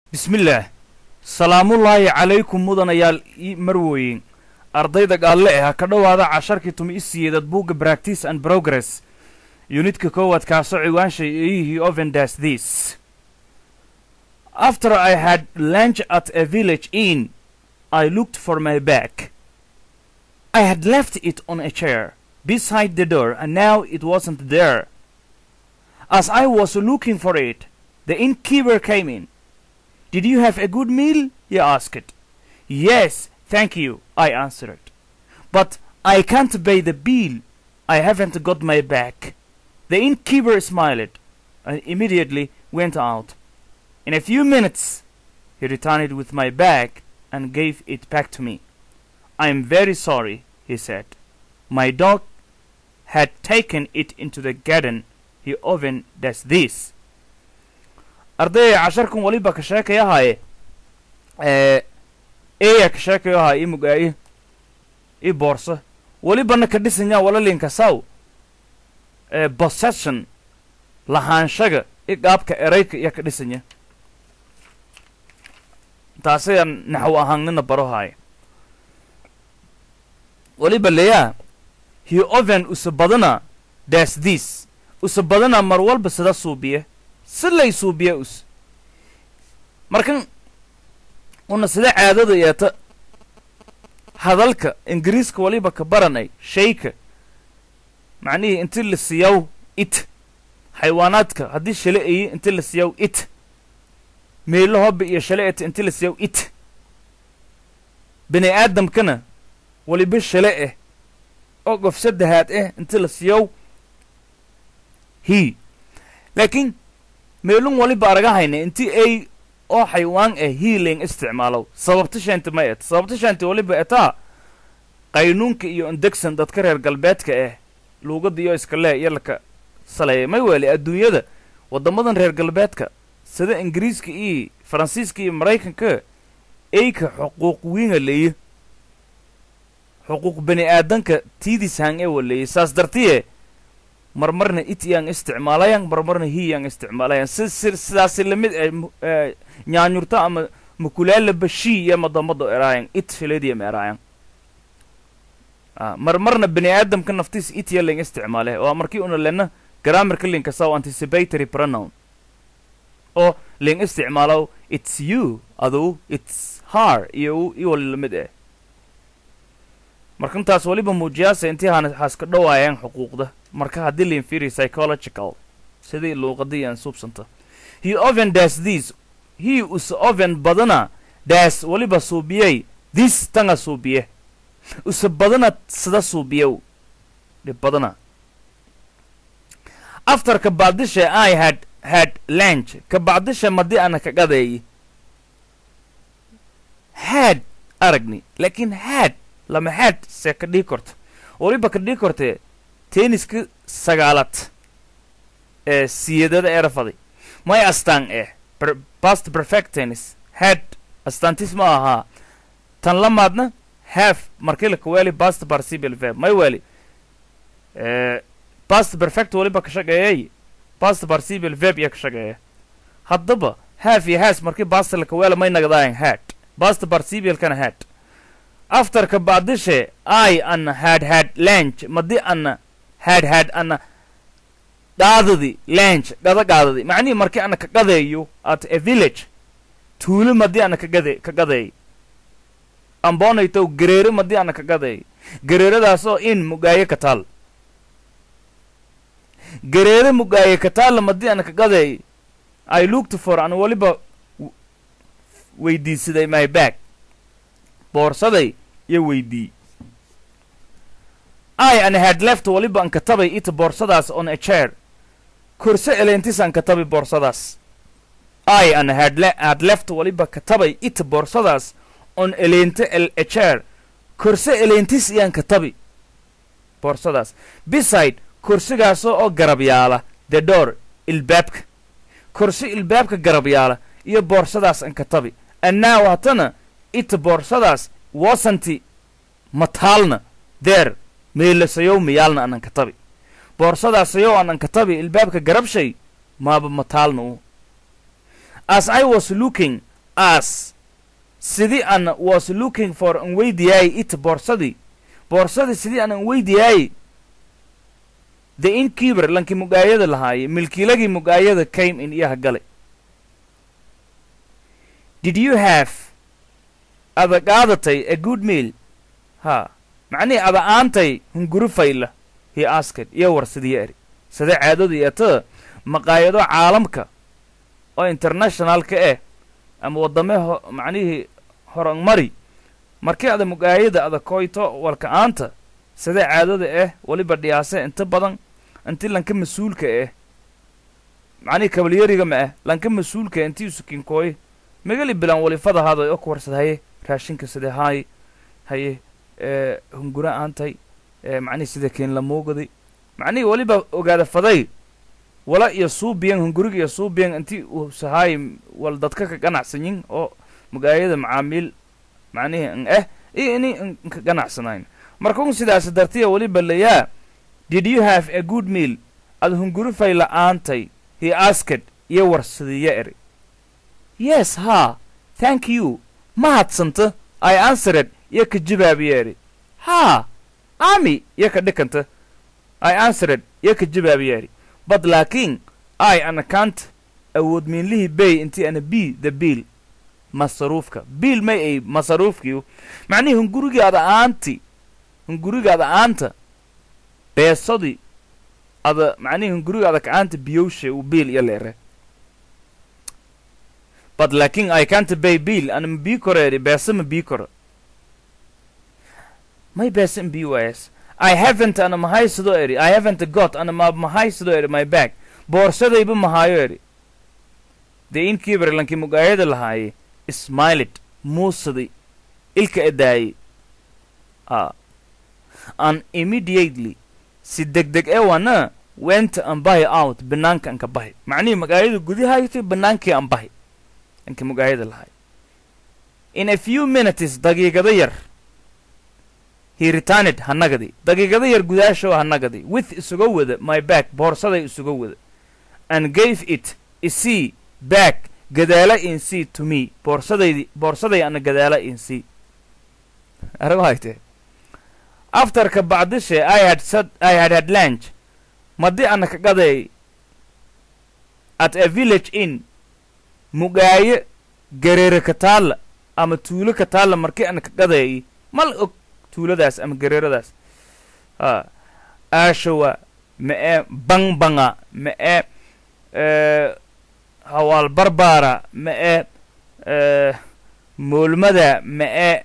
bismillaah salaamullaahi calaykum mudanayaal ii marweyn ardayda gaalle ah ka dhowaada casharkii tumi i siyeedad buugga practice and progress yunidka koowaad kaasoo ciwaanshay eeyihii ovendas this after i had lunch at a village inn i looked for my bag i had left it on a chair beside the door and now it wasn't there as i was looking for it the innkeeper came in did you have a good meal? he asked. Yes, thank you, I answered. But I can't pay the bill. I haven't got my bag. The innkeeper smiled and immediately went out. In a few minutes, he returned with my bag and gave it back to me. I am very sorry, he said. My dog had taken it into the garden. He often does this. ardayay casharkan waliba ka sheekayahaaye eya ka sheekayahaa i mugaayi i boorsa welibana ka dhisanya walalinka saw possession lahaanshaga i qaabka erayka iya ka dhisanya taasayaan naxw ahaannina barohaaya weliba leyaa he oven usa badana das this usa badana mar walba sida suubiye si lay suubiya us markan una sida caadada yeeta hadalka ingiriiska waliba ka baranay shayka macnihii inti la siyaw it xayawaanaadka haddii shale ayi inti la siyaw it meelo hoba iyo shale eta inti la siyaw it bini aadamkana waliba shale ah oo qof saddehaad ah inti la siyaw he laakiin meelun waliba aragahayna inti ay oo xaywaan ah hiiling isticmaalow sababta shaanti ma et sababta shaanti waliba etaa qaynuunka iyo indegsan dadka reer galbeedka ah luugadda iyo iskalee iyo laka saleeya may weeli adduunyada waddamadan reer galbeedka sida ingiriiska iyo faransiiska iyo maraykanka eyka xuquuq wiinga leeye xuquuq bani aadanka tiidishang ee waleeye saas dartiye marmarna it yaan isticmaalayan marmarna hi yaan isticmaalayan si si sidaasi lamid eh nyaanyurto ama makulaala bashii iyo madamado eraayan it shaleediyam eraayan marmarna bani aadamka naftiis it ya ling isticmaale oo markii una lena grammarka linka saw anticipatory pronoun oo ling isticmaalo it's you adu it's her iyo i wali lamid eh markantaas waliba muujiyaasa intii haan haaska dhowaayaan xuquuqda marka haddii lain fiiriyo psychological sidii luuqadii aan suubsanta he oven das this he us oven badana das waliba suubiyey this tanga suubiye usa badana sida suubiyow dhib badana after ka bacdisha i had had lunch ka bacdisha madi ana ka gadeeyi had aragni laakiin had lama had see ka dhii korta waliba ka dhii kortee tenniska sagaalad ee siyadada erafaday may astaan eh past perfect tennis had astaantis ma ahaa tan lamaadna half markii laka weeli past participial verb may weeli past perfect waliba ka shaqeeyay past participial verb iya ka shaqeeya haddaba half iyo has markii past laka weela may nagdaayan had past participialkana had after ka bacdishe i ana had had lunch madi ana had had ana qaadadi lunch gada qaadadi macnihii markii ana ka qadeeyo at a village tuulo madii ana kagade ka gadeey amboonaytow gareere madii ana ka gadeey gareeradaasoo in mugaaye ka taal gareere mugaaye ka taalla madii ana ka gadeey i looked for ana waliba weydiisaday my bag boorsaday iyo weydii i an had left waliba an katabay ita boorsadaas on a chair korse eleentis an katabay boorsadaas i an had, le had left waliba katabay ita boorsadaas on eleente el a chair korse eleentis iyaan katabi boorsadaas beside korsigaasoo oo garab yaala the door ilbaabka korsi ilbaabka garab yaala iyo boorsadaas an katabi annaaw hatana ita boorsadaas wasanti mataalna deer meelasayow miyaalna anan katabi boorsadaasayoo anan katabi ilbaabka garabshay maaba mataalna u as i was looking as sidii an was looking for an weydiyaay it boorsadii boorsadii sidii aan an weydiyaay the inkeeper lankii mugaayada lahaaye milkiilagii mugaayada came in iyaha galay did you have ada qaadatay a good meal ha macnihii ada aantay hunguri fayla he asked iyo war sidiyo eri sida caadadu iyo tada maqaayado caalamka oo internationalka eh ama waddame ho macnihii horanmari markii ada mugaayada ada koyto walka aanta sida caadada eh weliba dhiyaase inta badan inti lanka mas-uulka eh macnihii kabalyariga ma ah lanka mas-uulka intii usukinkooye magali bilan walifada haaday oo ku warsad haye raashinka sida haay haye ee hungura aantay ee macnihii sida keen la moogaday macnihii weliba ogaada faday wala iyo suubiyan hunguriga iyo suubiyan intii uu sahaay wal dadka ka ganacsanyin oo mugaayada macaamiil macnihii n ah iyo ini nka ganacsanayn marka un sidaas dartiya weliba layaa did you have a good meal ad hunguri fay la'aantay he asked iyo warsadiya eri yes ha thank you mahadsanta i answered iyo ka jawaabiya eri ha ami iyo ka dhikanta i answered iyo ka jawaabiya eri but laakiin i an account awood miinlihii bay intii ana b the bill masaruufka biil may ay masaruufkiiu macnihii hungurigaada aanti hungurigaada aanta beesadii ada macnihii hungurigaada kacaanta biyowshe uu biil iyo leere but laakiin i can't pay bill ana ma bii koro eri beesa ma bii koro may beesa ma bii waayas i haven't ana mahaysado eri i haven't got ana ma mahaysado eri my bag boorsadayba mahaayo eri dee inkiibar lankii mugaayada lahaaye smiled muusaday ilka edaayey a an immediately si degdeg ee wana went an bahi out banaanka anka bahi macnihii magaayada gudahaytay banaankii an bahi lankii mugaayada lahaay in a few minutes daqiiqado yar he returned hanagadi daqiiqado yar gudaashow hanagadi with isuga wada my back boorsaday isuga wada and gave it isii back gadaala in c to me boorsadaydi boorsaday ana gadaala in c arago hayte afterka bacdishe i had said i had had lunch madi ana ka gaday at a village inn mugaaye gareere ka taalla ama tuulo ka taalla markii ana ka gadayay mal og tuuladaas ama gareeradaas a aashawa ma ee bangbanga ma ee hawaal barbaara ma ee moolmada ma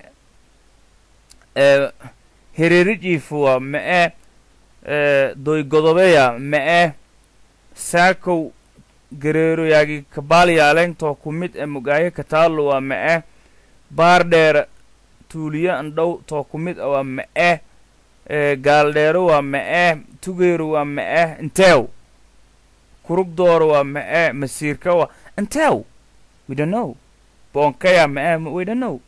ee hererijiifuwa ma ee doygodobeya ma ee saakow gareeroyaagi kabaalyaaleentoo ku mid ee mugaayo kataaluwa ma ee baardheera tuuliyo andhow too ku mid a waa ma ee gaaldheero waa ma ee tugeero waa ma ee inteew kurugdoora waa ma ee masiirka waa inteew we don't know boonkaya ma ee we don't know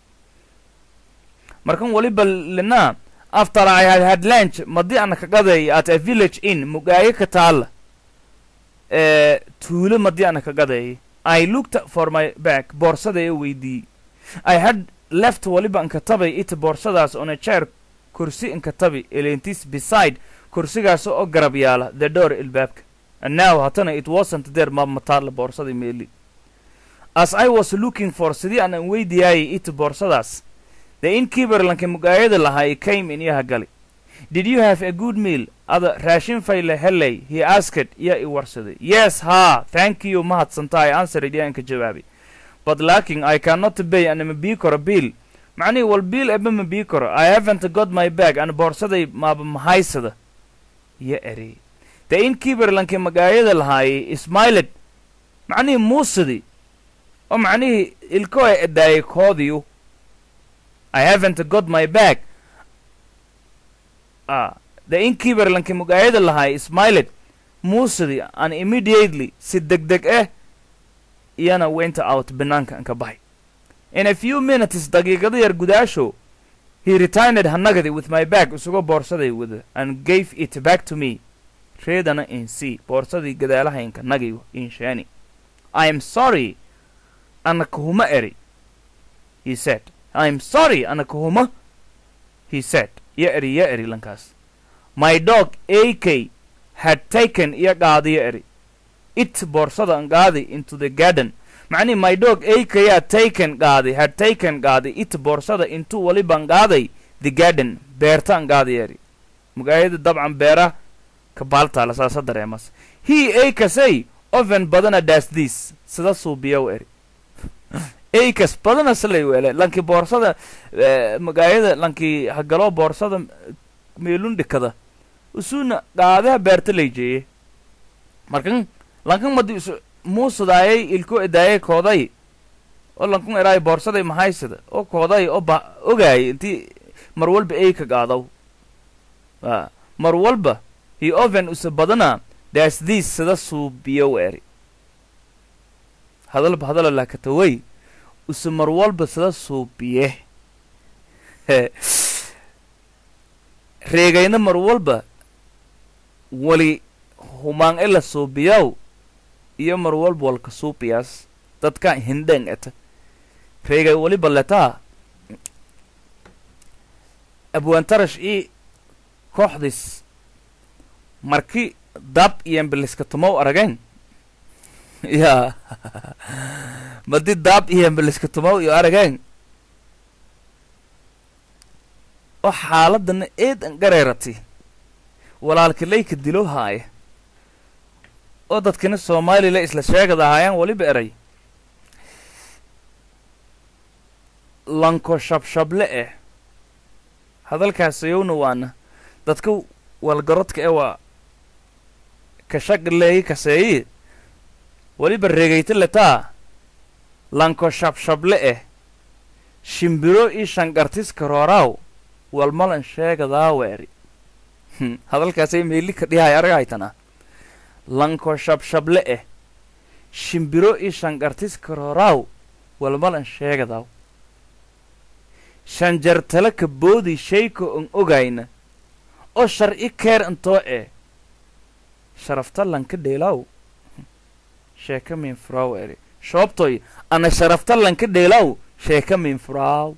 markan waliba linaa after i had had lunch madi ana ka gaday at a village inn mugaayo ka taalla ee tuulo madi ana ka gaday i looked for my back boorsadaya weydiiyey i had left waliba inkatabay it boorsadaas on a chair kursi inkatabi elentis beside kursigaas oo garab yaala the door ilbaabka and now hatana it wasn't there ma mataalla boorsadii meeli as i was looking for sidii aan an weydiyaayay it boorsadaas the innkeeper lanka mugaayada lahaa came in iyaha gali did you have a good meal ada raashin fayle helay he asked iya i warsaday yes ha thank you mahadsanta i answered iya inka jawaabay but laakin i cannot pay ana ma bii karo biil macnihii wal biil eba ma bii karo i haven't got my bag ana boorsaday maaba mahaysada iyo eri the innkeeper lanka magaayada lahaayey smiled macnihii muusadii oo macnihii ilko e edaayay koodiyu i haven't got my bag ah the innkeeper lanka mugaayada lahaay smiled muusadii an immediately si degdeg eh iyana went out banaanka anka bahay in a few minutes daqiiqada yar gudaasho he returned hanagadi with my bag isuga boorsaday wada and gave it back to me reedana in c boorsadii gadaalahaynka nagi in shani i am sorry ana kahuma eri he said i'm sorry ana kahuma he said ya eri ya eri lankaas my dog ak had taken iyo qaadiyo eri it boorsada an qaadi into the garden macnihi my dog akayaa taken qaadi had taken qaadi it boorsada intuu waliban qaaday the garden beerta an qaadi eri magaayada dabcan beera ka baaltaala saasa dareemas he akasay oven badana das this sida suubiyow eri akas badana silay wele lanki boorsada magaayada lanki hagalo boorsada meelun dhikada usuna qaadaha beerta layjeeye markan lankan madi isu muusudaayay ilko edaayay kooday oo lankun eraay boorsaday mahaysada oo kooday oo ba ogaayay intii mar walba ayka qaadaw a mar walba hi oven usa badana das this sida suubiyow eri hadalba hadalo laakataway usa mar walba sida suubiye reegayna mar walba wali humaan ila suubiyaw iyo mar walba walka suubiyaas dadka hindheng eta reegay waliba letaa abwaantarash ii kooxdis marki dab iyo embeliska tumow arageen ya madi daab iyo embeliska tumow iyo arageen oo xaaladana eed an gareerati walaalkilayka dilo haaya oo dadkina soomaalila isla sheegada ahaayaan weliba eray lanko shabshable eh hadalkaasayowna waana dadka walgarodka ee waa kashagaleeyi kaseeyi weliba regayta letaa lanko shabshable eh shimbiro ii shangartiska rooraaw walmalan sheegadaa weeri hadalkaasay meeli ka dhihay aragaytana lanko shabshable eh shimbiro ii shangartiska rooraaw walmalan sheegadaw shanjartala ka boodi shayka on ogayna oo sharci keer intoo eh sharafta lanka dheelaaw sheeka min furaaw eri shoobtoy ana sharafta lanka dheelaaw sheeka min furaaw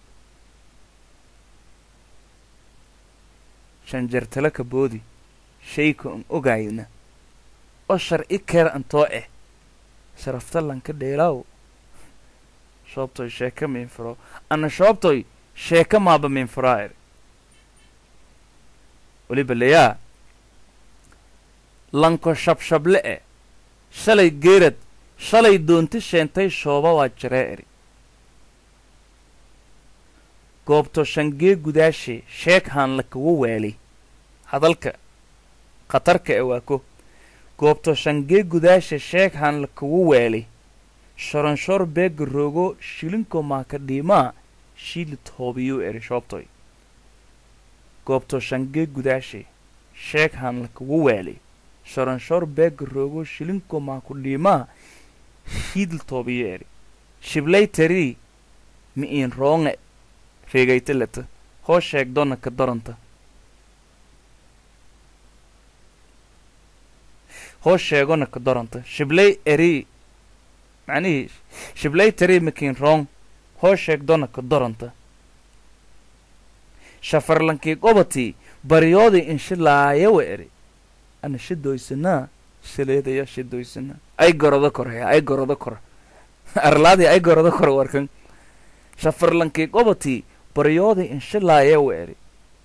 shanjartala ka boodi shayka on ogayna oo sharci keer intoo eh sharafta lanka dheelaaw shoobtoy sheeka min furaaw ana shoobtoy sheeka maaba min furaa eri weliba leyaa lanko shabshable e shalay geerad shalay doonti sheentay shooba waa jiree eri goobto shangee gudaashe sheeg haan la kaga waali hadalka khatarka e waa ko goobto shangee gudaashe sheeg haan la kaga waali shoronshor beega roogo shilinko maaka dhiimaa shiili toobiyuu eri shoobtoy goobto shangee gudaashe sheeg haan la kaga waali shoronshor beega roogo shilinko maaku dhiimaa shiidl toobiyo eri shiblay tarii mi iin roonge reegayta leta hoo sheegdona ka daranta hoo sheegona ka daranta shiblay erii macnihii shiblay tarii mikiin roong hoo sheegdona ka daranta shafarlankii qobatii baryoodii inshilaayawa eri ana shidoysanaa shaleedaya shidoysanaa ay gorodo korhaya ay gorodo kor arlaadii ay gorodo kor warkan shafarlankii qobatii baryoodii inshilaayawa eri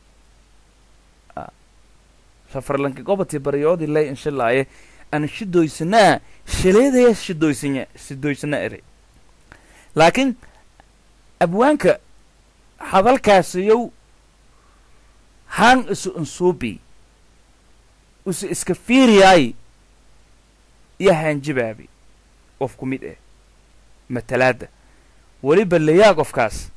shafarlankii qobatii baryoodii lay inshilaaye ana shidoysanaa shaleedaya shidoysanya shidoysana eri laakiin abwaanka hadalkaasiyow haan isu insuubi usu iska fiiriyaay iyo haanjibaabi qof ku mid eh matalaadda weliba layaa qofkaas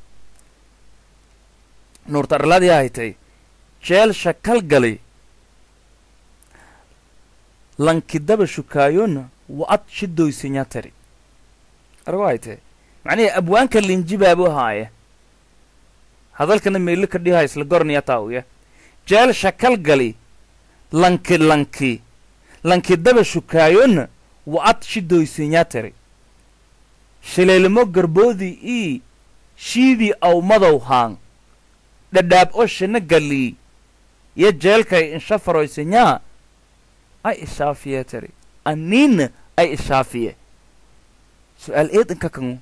nuurta arladii haytay jeel shakal gali lankidaba shukaayona wa ad shidoysanyaa tari argo haytee macnihii abwaanka linjibaabu haaya hadalkana meeli ka dhihaa isla gornaya taawya jeel shakal gali lanki lanki lanki daba shukaayona wa ad shidoysanyaa tari shileelimo garboodii ii shiidii awmadow haang dhadhaab oo shina galii iyo jeelkay inshafaroysanyaa ay ishaafiye tiri aniina ay ishaafiye su-aal eedanka kangu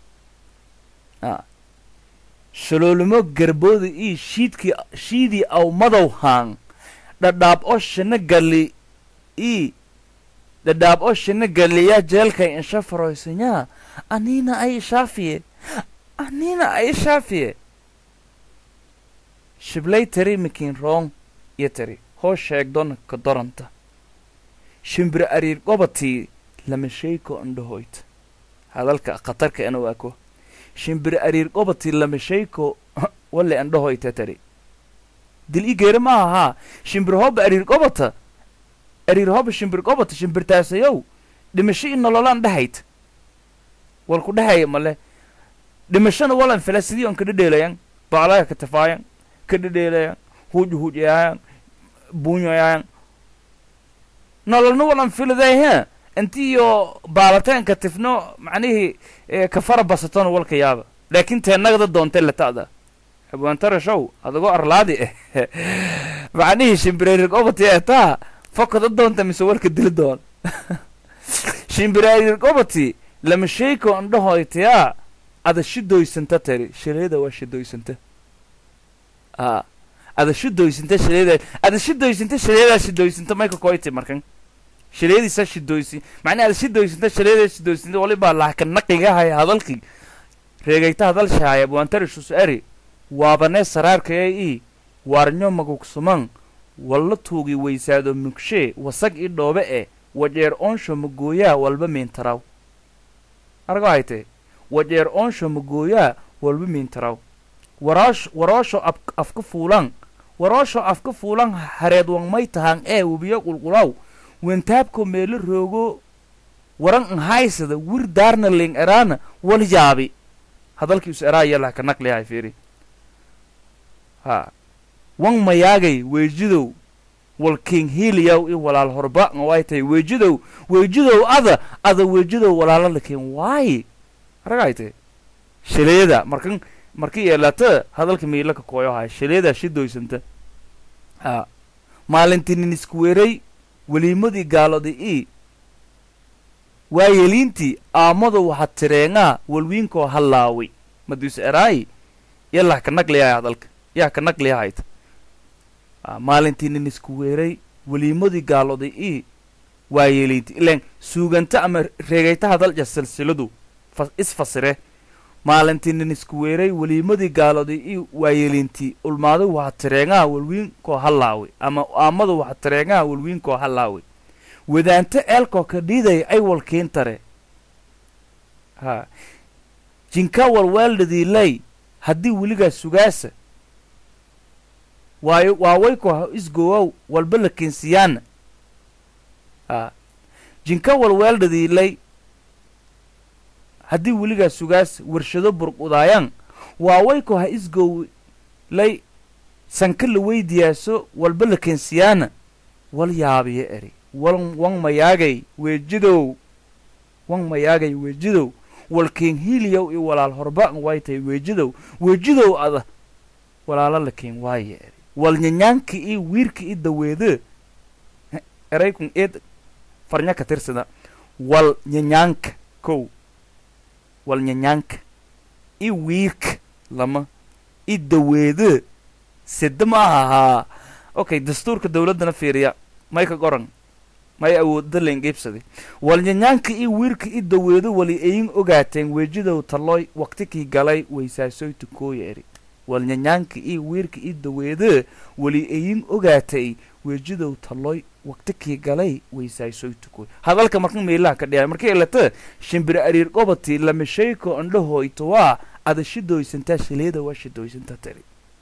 a shaloolimo garbooda ii shiidkii shiidii awmadow haang dhadhaab oo shina gali ii dhadhaab oo shina galiya jeelkay inshafaroysanyaa aniina ay ishaafiye aniina ay ishaafiye shiblay tari mikin roong iyo tari hoo sheegdona ka doranta shimbir ariir gobatii lama shayko andhahoyt hadalka khatarka ena waa ko shimbir ariir gobatii lama shayko wale andhahoyta tari dil i geere ma ahaa shimbir hooba ariir gobata ariir hooba shimbir gobata shimbirtaasayow dhimasho i nololaan dhahayt walku dhahaya male dhimashona walan fila sidii on ka dhedheelayan baclaya ka tafaayan ka dhedheelayan huuju huujayaayan buunyayayan nololna walan filaday he intiyo baalateen ka tifno macnihii ka fara basatona walka yaaba laakiin teenagada doontay lata'da xabwaantara show adagoo arlaadi eh macnihii shimbirariir gobati etaa fokada doonta mise walka dili doon shimbirariir gobati lama shayko andhahoytayaa ada shidoysanta tari shaleeda waa shidoysanta a ada shidoysanta shaleeda ada shidoysanta shaleedaa shidoysanta mayka koyti markan shaleediisa shidoysi macnaa ada shidoysanta shaleedaa shidoysanta walibaa lahka naqigahay hadalkii reegayta hadalshaaya buantarishusu eri waabanee saraarkaya ii waarnyo magugsuman walla tuugi weysaado mugshee wasag i dhoobe e wajeer oonsho magooyaa walba miintaraw argo haytee wajeer oonsho magooyaa walba miintaraw waraash waroosho af afka fuulan waroosho afka fuulan hareed wangmay tahan ee webiyo qulqulaw wentaabko meelo roogo waran nhaysada wir daarna ling eraana wal yaabi hadalkii us eraa yalah ka naqliyahay fiiri ha wan mayaagay weejidow wal king hiiliyaw i walaal horba ngaway tahay weejidow weejidow ada ada weejidow walaala lakin waaye aragayte shaleeda markan markii yeelata hadalka miila ka kooyo haya shaleedaa shidoysanta ha maalintinin isku weeray weliimadii gaalodi i waayeliintii aamado waxa tireengaa walwiinkoo hallaaway madius eraayi yalah ka naqliyahay hadalka yaa ka naqliyahayta maalintiinin isku weeray weliimadii gaalodi i waayeliinti ilaan suuganta ama reegayta hadalja silsiladu isfasire maalintiinin isku weeray weliimadii gaalodi i waayeliinti ulmaado waxa tireengaa walwiinkoo hallaaway ama aamado waxa tireengaa walwiinkoo hallaaway wadaanto eelkoo ka dhiidaya ay walkiin tare ha jinka walweeldhadiilay haddii weligaa sugaasa waayo waawayko ha isgowow walba la keensiyaana ha jinka walweeldhadiilay haddii weligaa sugaasa warshado burqudaayaan waawayko ha isgowlay sanka la weydiyaaso walba la keensiyaana wal yaabiyo eri wal wan mayaagay weejidow wan mayaagay weejidow walkeen hiiliyow i walaal horba way tahay weejidow weejidow ada walaalo la keen waaye eri wal nyanyaanka i wiirka i daweede eraykun eed farnya ka tirsada wal nyanyaanka kow wal nyanyaanka i wiirka lama i daweede sida ma ahahaa okay dastuurka dawladdana fiiriya may ka goran may awoodda lengeybsaday walnyanyaanka i wiirka i daweedo wali ayin ogaateen weejidow talooy waktikii galay weysaasoy tukooya eri walnyanyaanka i wiirka i daweede wali ayin ogaatay weejidow talooy waktikii galay weysaasoy tukooy hadalka markan meelaha ka dhiyaay markii elata shimbir ariir qobati lama shayko andhahoyto waa ada shidoysantaa shileeda waa shidoysantaa tari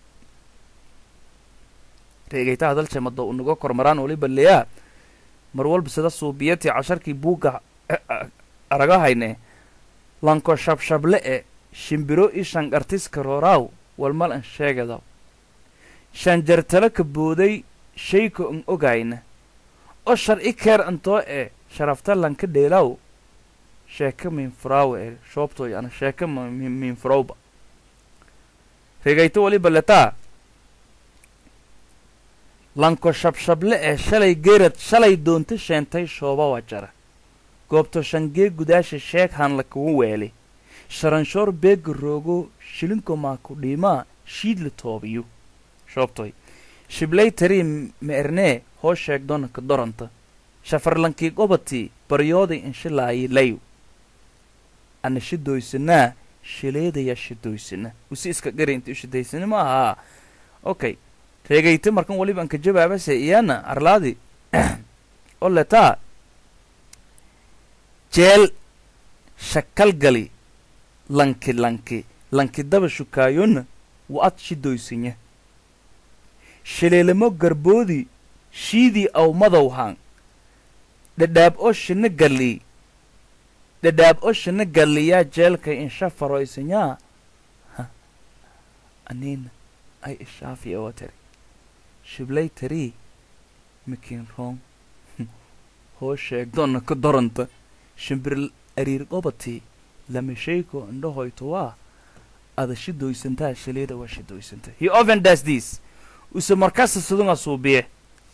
reegayta hadalsha mado unaga kormaraan waliba leyaa mar walba sida suubiyatii casharkii buugga aragahayne lanko shabshable e shimbiro i shanqartiska rooraaw walmal an sheegadaw shanjartalo ka booday shayko an ogayna o shar i keer antoo e sharafta lanka dheelaw sheeka minfuraawa eri shoobtoy ana sheeka minfurowba regayto waliba letaa lanko shabshable ee shalay geerad shalay doonta sheentay shooba waa jara goobto shangee gudaasha sheeg han la kugu weeli sharanshoor beega roogo shilinko maaku dhiimaa shiidla toobiyo shoobtoy shiblay tarii ma ernee hoo sheegdona ka doranta shafarlankii gobatii baryooday inshilaayi layu ana shidoysanaa shileedaya shidoysana usi iska gari inta u shidaysana ma ahaa okay reegayta markan waliba anka jawaabase iyana arlaadi oo letaa jeel shakalgali lanki lanki lanki daba shukaayona wa ad shidoysanya shileelamo garboodi shiidii aw madowhan dhadhaab oo shina galli dhadhaab oo shina galliyaa jeelka insha faroysanyaa anina ay ishaafi oo tari shiblay tarii mikin roong hoo sheegdona ka doranta shimbir ariir qobatii lamashayko indhahoyto waa ada shidoysantaa shileeda waa shidoysanta he often does this use markasta sidunga suubiye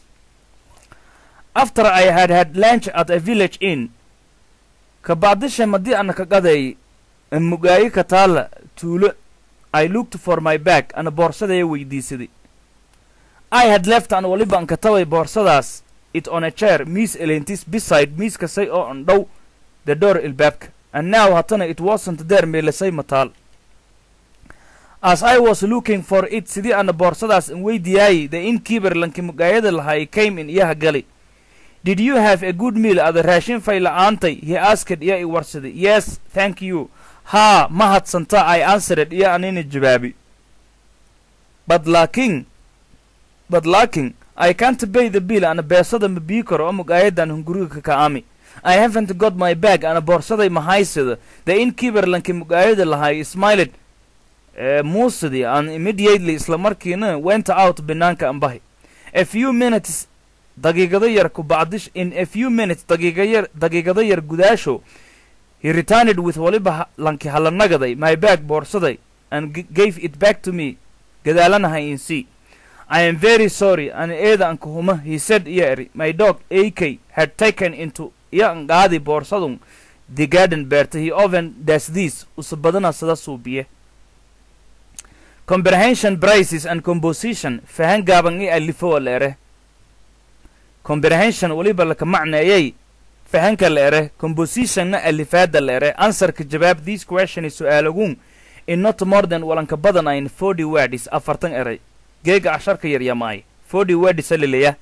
after i had had lunch at a village inn kabacdisha madii ana ka qaday mugaayi ka taala tuulo i looked for my bag ana boorsadaya weydiisaday i had left an waliba an katabay boorsadaas it on a chair miis elentis beside miiska say oo an dhow the door ilbaabka and now haddana it wasn't there meelasay mataal as i was looking for it sidii ana boorsadaas an weydiyaayay the innkeeper lanki mugaayada lahay came in iyaha gali did you have a good meal ada raashin fay la'aantay he asked iyo i warsaday yes thank you haa ma hadsanta i answered iyo anina jawaabi but laakin but laakin i can't pay the bill ana beesada ma bii karo oo mugaayadan hunguriga ka ka'ami i haven't got my bag ana boorsaday mahaysada the innkeeper lanki mugaayada lahay smiled uh, muusidii and immediately isla markiina went out banaanka ambahi a few minutes daqiiqado yar ku bacdish in a few minutes daqiiqa yar daqiiqado yar gudaasho he returned with waliba lanki halanagaday my bag boorsaday and gave it back to me gadaalanahay in c I am very sorry an eeda anka huma he said iyo eri my dog ak had taken into iyo an qaadi boorsadun the garden beerta he often does this usa badana sida suubiye comprehension prices and composition fahan gaaban i alifo la ere comprehension waliba laka macneeyay fahanka la ere compositionna alifaada la ere answerka jawaab this question is su-aalagun in not more than walanka badan ayn forty words afartan eray geega casharka yaryamaay forty words alilaya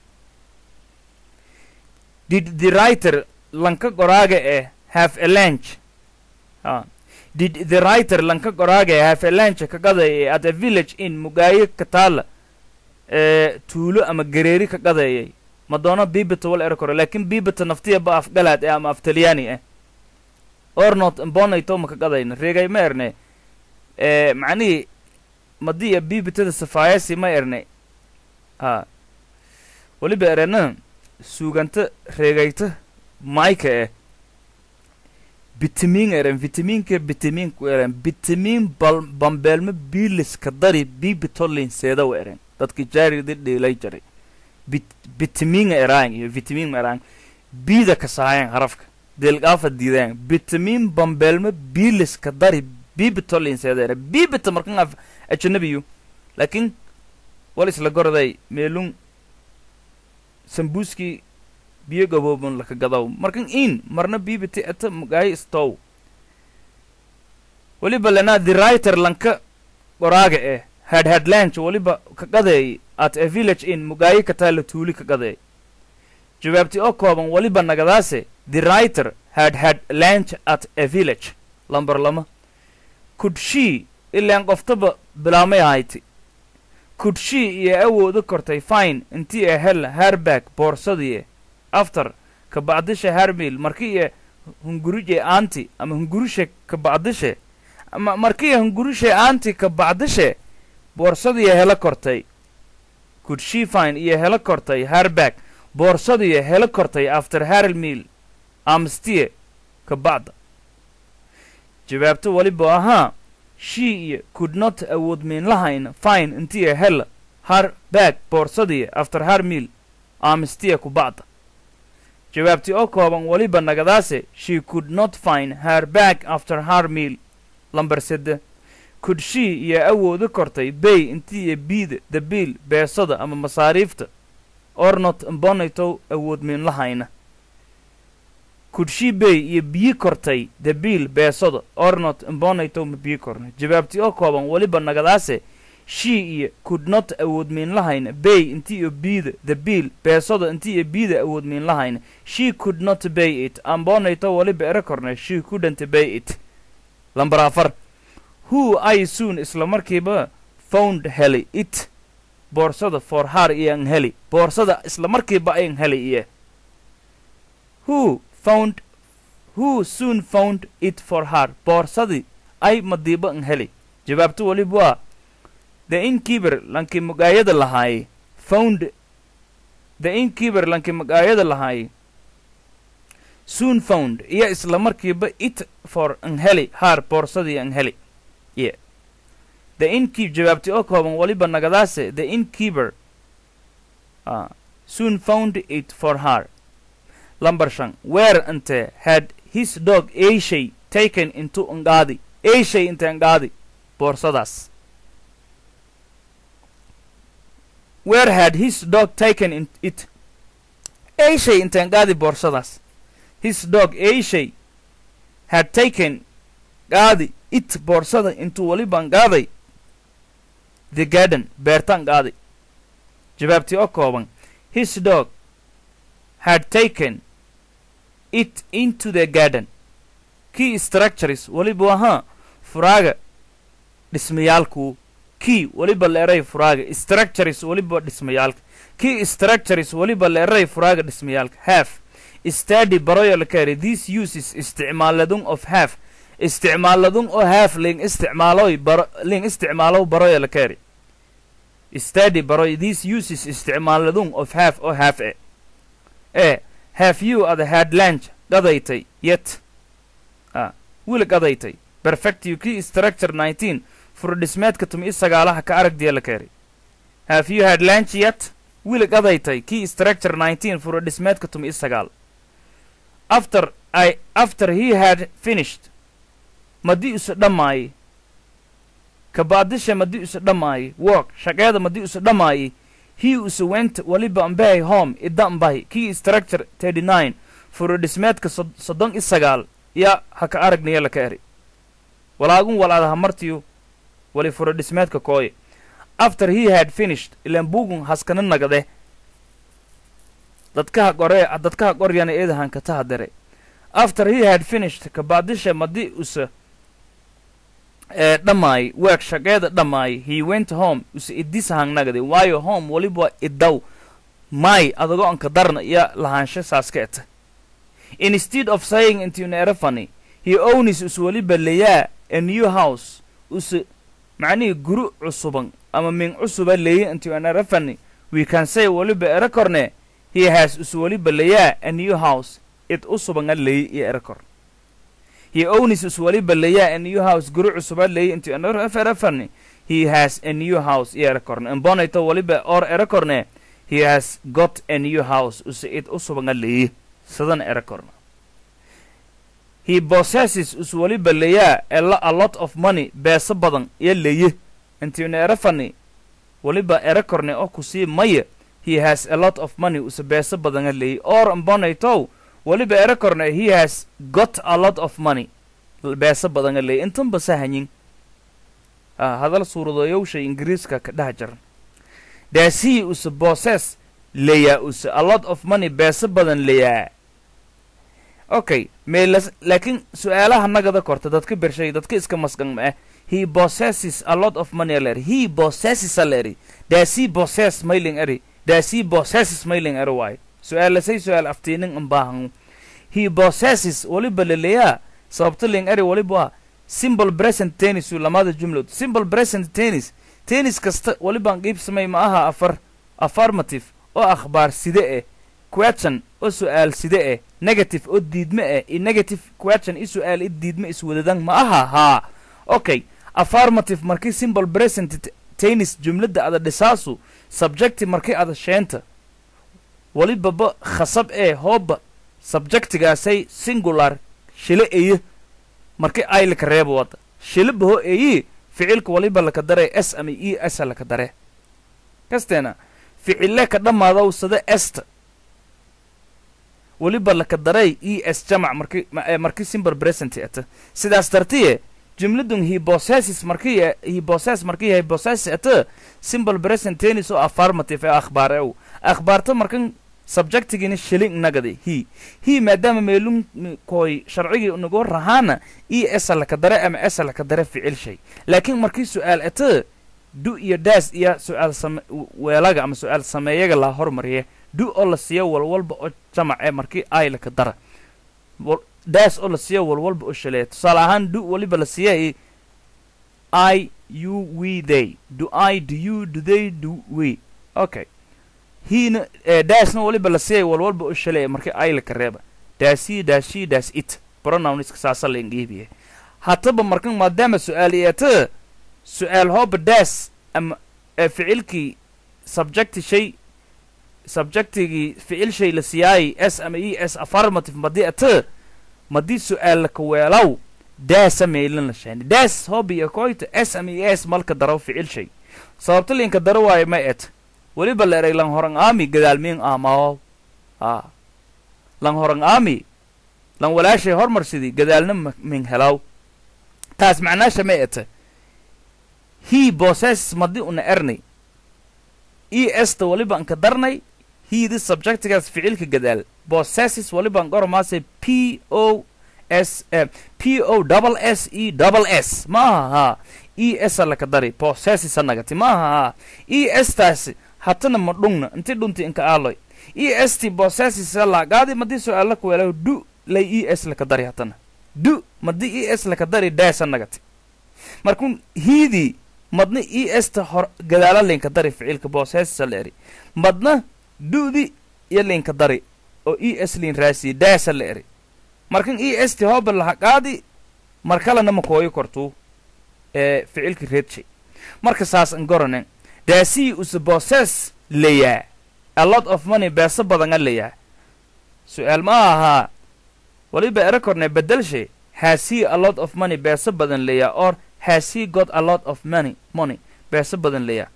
did the writer lanka qoraaga eh have a lunch ah. did the writer lanka qoraaga eh have a lunch ka qadayay at a village in mugaayo ka taala ee tuulo ama gareeri ka qadayay ma doono bibita wal ero koro laakin bibita naftiya ba afgalaad eh ama af talyaani ah ornot mbonayto ma ka qadayna reegay ma erne ee macnihii madiya bibitada safaayasi ma erne ha weliba erena suuganta reegayta mayka eh bitamiin eren vitamiinka bitamiinku eren bitamiin bal bambeelma biiliska dari bibitolin seedaw eren dadki jaaridi dhiilay jaray bit bitamiinga eraan iyo vitamiin eraan biida ka saayan harafka delgaafa diidaan bitamiin bambeelma biiliska dari bibitolin seeda eren bibita markan af ajanabiyu laakiin wal isla gorday meelun sambuuskii biyo gaboobon laka gadaw markan in marna bibiti eta mugaayo stow weliba lana the writer lanka qoraaga eh had had lunch weliba ka qadeey at a village in mugaayo ka taala tuuli ka qadeey jawaabti oo kooban weliba nagadaase the writer had had lunch at a village lambar lama could she ilaan qoftaba bilaamay ahayti could she iyo awooda kortay fine intii ee hel harbag boorsadii after ka bacdisha harmil markii ee hungurije aanti ama hungurishe ka bacdishe ama markii hungurishe aanti ka bacdishe boorsadii hela kortay could she fine iyo hela kortay harbag boorsadii hela kortay after harmil amstie ka bacda jawaabto weliba ahaa she iyo could not awood miin lahayn fine intiya hella har baag boorsadii after har meal aamistiya ku bacda jawaabtii oo kooban weliba nagadaase she could not find her bag after her meal lambar sedde could she iyo awooda kortay bay intiiyo biida dabiil beesada ama masaariifta or not imbonaytow awood miin lahayna could she bay iyo biyi kortay dabiil beesada or not imbonaytow ma biyi korna jawaabtii oo kooban weliba nagadaase she iyo could not awood miin lahayna bay inti iyo biida dabiil beesada inti iyo biida awood miin lahayna she could not bay it ambonayto weliba ere korna she couldn't bay it lambar afar who i soon isla markiiba found heli it boorsada for har iyo an heli boorsada isla markiiba ayan heli iyo who found who soon found it for her boorsadii ay madiiba an heli jawaabto weliba waa the inkeeper lankii magaayada lahaaye found the inkeeper lankii magaayada lahaaye soon found iyo isla markiiba it for an heli haar boorsadii an heli yeah. the inkeep jawaabti oo kooban weliba nagadaase the inkeeper uh, soon found it for her lambar shan where inte had his dog ashay taken into angaadi ashay inte angaadi boorsadaas where had his dog taken in it ashay inte angaadi boorsadaas his dog ashay had taken gaadi it boorsada intuu weliban gaaday the garden beertan gaaday jawaabtii oo kooban his dog had taken it into the garden key structures weliba ahaa furaaga dhismayaalku key weliba leeray furaaga structures weliba dhismayaalka key structures weliba leeray furaaga dhismayaalka half study baroyo la kari these uses isticmaaladun of half isticmaaladun oo half ling isticmaaloy baro ling isticmaalow baroyo la kari study baroy these uses isticmaaladun of half oo half e e have you ada had lunch gadaytay yet ah wiil gadaytay perfect you key structure 19 furdhismeedka tumi sagaalaha ka aragdiya la kari have you had lunch yet wiil gadaytay key structure 19 furdhismeedka tumi sagaal after I after he had finished madii isu dhammaayey kabaadisha madii isu dhammaayey work shaqeeda madii isu dhammaayey he isu went waliba ambahay home ida ambahay key structure 39 furodhismeedka soddon i sagaal ya ha ka aragniya la ka eri walaagun walaada hamartiyu wali furodhismeedka kooye after he had finished ilan bugun haskana nagade dadkaha gore dadkaha qoryana eedahan kataha dare after he had finished kabaadisha madi usa ee dhammaay weeg shaqeeda dhammaay he went home usa idisahang nagade waayo home waliba idaw may adago anka darna iyo lahaansho saaska eta instead of saying into nerefany he owns us waliba leyaa a new house usa macnihii guri cusuban ama min cusuba leeya into nerefany we can say waliba ere korne he has us waliba leyaa a new house id usubanga leeya iyo ere kor he owns us waliba leyaa a new house guri cusuba leeya into nerefany he has a new house iyo ere korne imbonayto waliba or ere korne he has got a new house usa id usubanga leeya sidan ere korna he possesses us waliba leyaa a, a lot of money beeso badan iyo leye intiina ere fani waliba ere korne oo kusii maya he has a lot of money usa beeso badana leeye or mbonaytow waliba ere korne he has got a lot of money beeso badana leeye intanba sahanyin ah, hadal suuradoyowsha ingiriiska ka dhex jaran does he usa possess leyaa usa a lot of money beeso badan leyaa okay meelas laakiin su-aalaha nagada korta dadka bershay dadka iska masgan ma ah he possesses a lot of money aleri he possesses aleri does he possess mailing eri does he possesses mailing eri waayo su-aalasay su-aal aftiinin ambaahan he possesses waliba leleyaa sababta ling eri waliba waa simple present tennis uu lamada jumlad simple present tennis tennis kasta walibaan qiibsamay ma aha afar affirmative oo akhbaar side eh question oo su'aal side eh negative oo diidme eh i negative question i su'aal i diidme iswadadan ma aha haa okay affirmative markii simple present t- tennis jumladda ada dhisaasu subjective markii ada sheenta walibaba khasab ee hooba subjectigaasay singular shile eye markii ay laka reebo wada shile baho eyi ficilka waliba laka dare s ama e s laka dare kasteena ficile ka dhammaadaw sada esta weliba laka daray e s jamac marki ma- eh, markii simple present ata sidaas dartiye jumladun he possesses markii ya- he possess markii yahay possess ata simple present tennis oo affirmative ee akhbaar ew akhbaarta markan subjectigina shilling nagadi he he maadaama meelun m- koy sharcigii nagu rahaana e s laka dare ama s laka dare ficil shay laakiin markii su'aal ata du iyo daas iyo su'aal same weelaga ama su'aal sameeyaga la hormariye du oo la siiyo walwalba oo jamac ee markii ay laka dara Wal- daas oo la siiyo walwalba oo shaleeya tusaale ahaan du waliba la siiyay i you we they do i do you do they do we okay hiina eh, daasna waliba la siiyay walwalba oo shaleeya markii ay laka reeba daasi daasi daas it pronouns saasa la ingiibiye hataba markan maadaama su'aal iyata su'aal hooba daas ama ee ficilkii subjecti shay subjectigii ficil shay la siyaayay s ama e s affirmative madii ata madii su'aal laka weelaw daasa meelin la sheeni daas hooba iyo koyta s ama e s malka daraw ficil shay sababta linka daro waayo ma et weliba la eray lang horang aami gadaal miin aamaawo a lang horang aami lan walaashay hormarsidii gadaalna ma- min helaw taas macnaasha ma eta he possess madi una ernay e esta waliba anka darnay heedi subjectigaas ficilka gadaal possesses waliba an goromaase p o s eh, p o double s e double s maaha haa e s laka dari possesses anagati maaha haa e s taasi hatana ma dhungna inti dhunti inka aaloy e s ti possesses laagaadi madi su'aala kuweelaw du lay e s laka dari hatana du madi e s laka dari daas anagati markun hiidii madna e s ta hor gadaala linka dari ficilka possesses la eri madna du'di iyo linka dari oo e s lin raasiye daasa la eri markan e s ti hooba laha qaadi mar kalena ma kooyo kortuu ee ficilka reedshay marka saas an goranen daasii use possess layaa a lot of money beeso badan a layaa su'aal ma ahaa waliba ero korne bedelshe has he a lot of money beeso badan layaa or has he got a lot of money money beeso badan layaa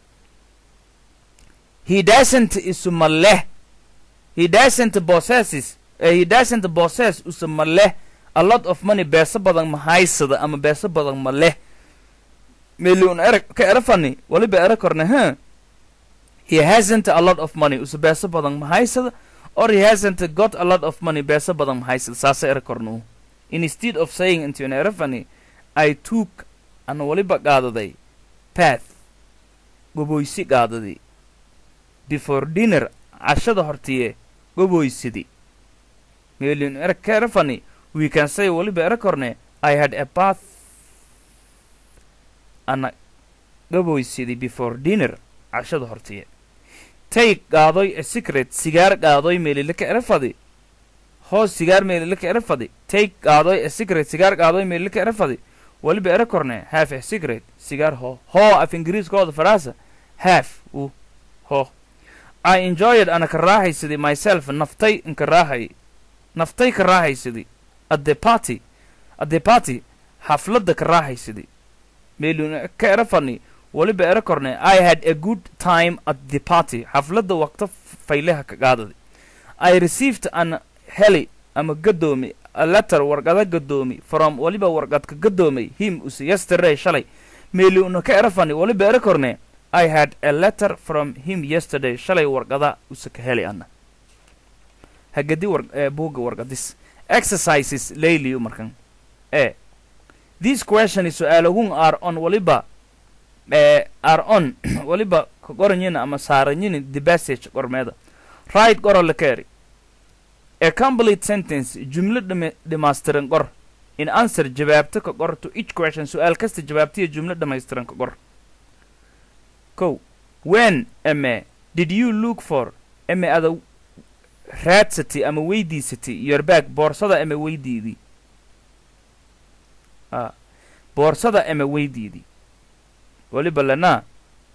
he doesn't isuma leh he doesn't possesses uh, he doesn't possess usuma leh a lot of money beeso badan ma haysada ama beeso badan ma leh million era ka era fani waliba era korne huh he hasn't a lot of money usa beeso badan ma haysada or he hasn't got a lot of money beeso badan ma haysada saasa era kornu instead of saying into an era fani i took ana waliba qaadaday path goboysi qaadadii before dinner cashada hortiye goboysidi million era ka era fani we can say waliba era korne i had a bath ana gaboysidii before dinner cashada hortiye tay qaadoy a secret sigaar qaadoy meelilaka erafadi hoos sigaar meelilaka erafadi tay qaadoy a secret sigaar qaadoy meelilaka erafadi waliba era korne half a secret sigaar ho ho af ingiriiskooda faraasa half u ho i enjoyed ana ka raaxaysidii myself naftay inka raahay naftay ka raaxaysidii at the party at the party xafladda ka raaxaysidii meelun ka era fani waliba era korne i had a good time at the party xafladda waqto fayleha ka qaadadi i received an heli ama gadoomi a letter warqada gadoomi from waliba warqadka gadoomay him use yesterday shalay meeluna ka era fani waliba era korne i had a letter from him yesterday shalay warqada use ka heli ana hagadi war eh, buugga warqadis exercises layliyu markan e this question is su'aalahun are on waliba eh, are on waliba ka qoranyina ama saaranyini the passage qormeeda right qoro la keeri a complete sentence jumlo dhame- dhammaystiran qor in answer jawaabta ka qor to each question su'aal kasta jawaabtiya jumlo dhammaystiran ka qor kow when ame did you look for ame ada raadsatay ama weydiisatay your bag boorsada ama weydiidii a boorsada ama weydiidii weliba lanaa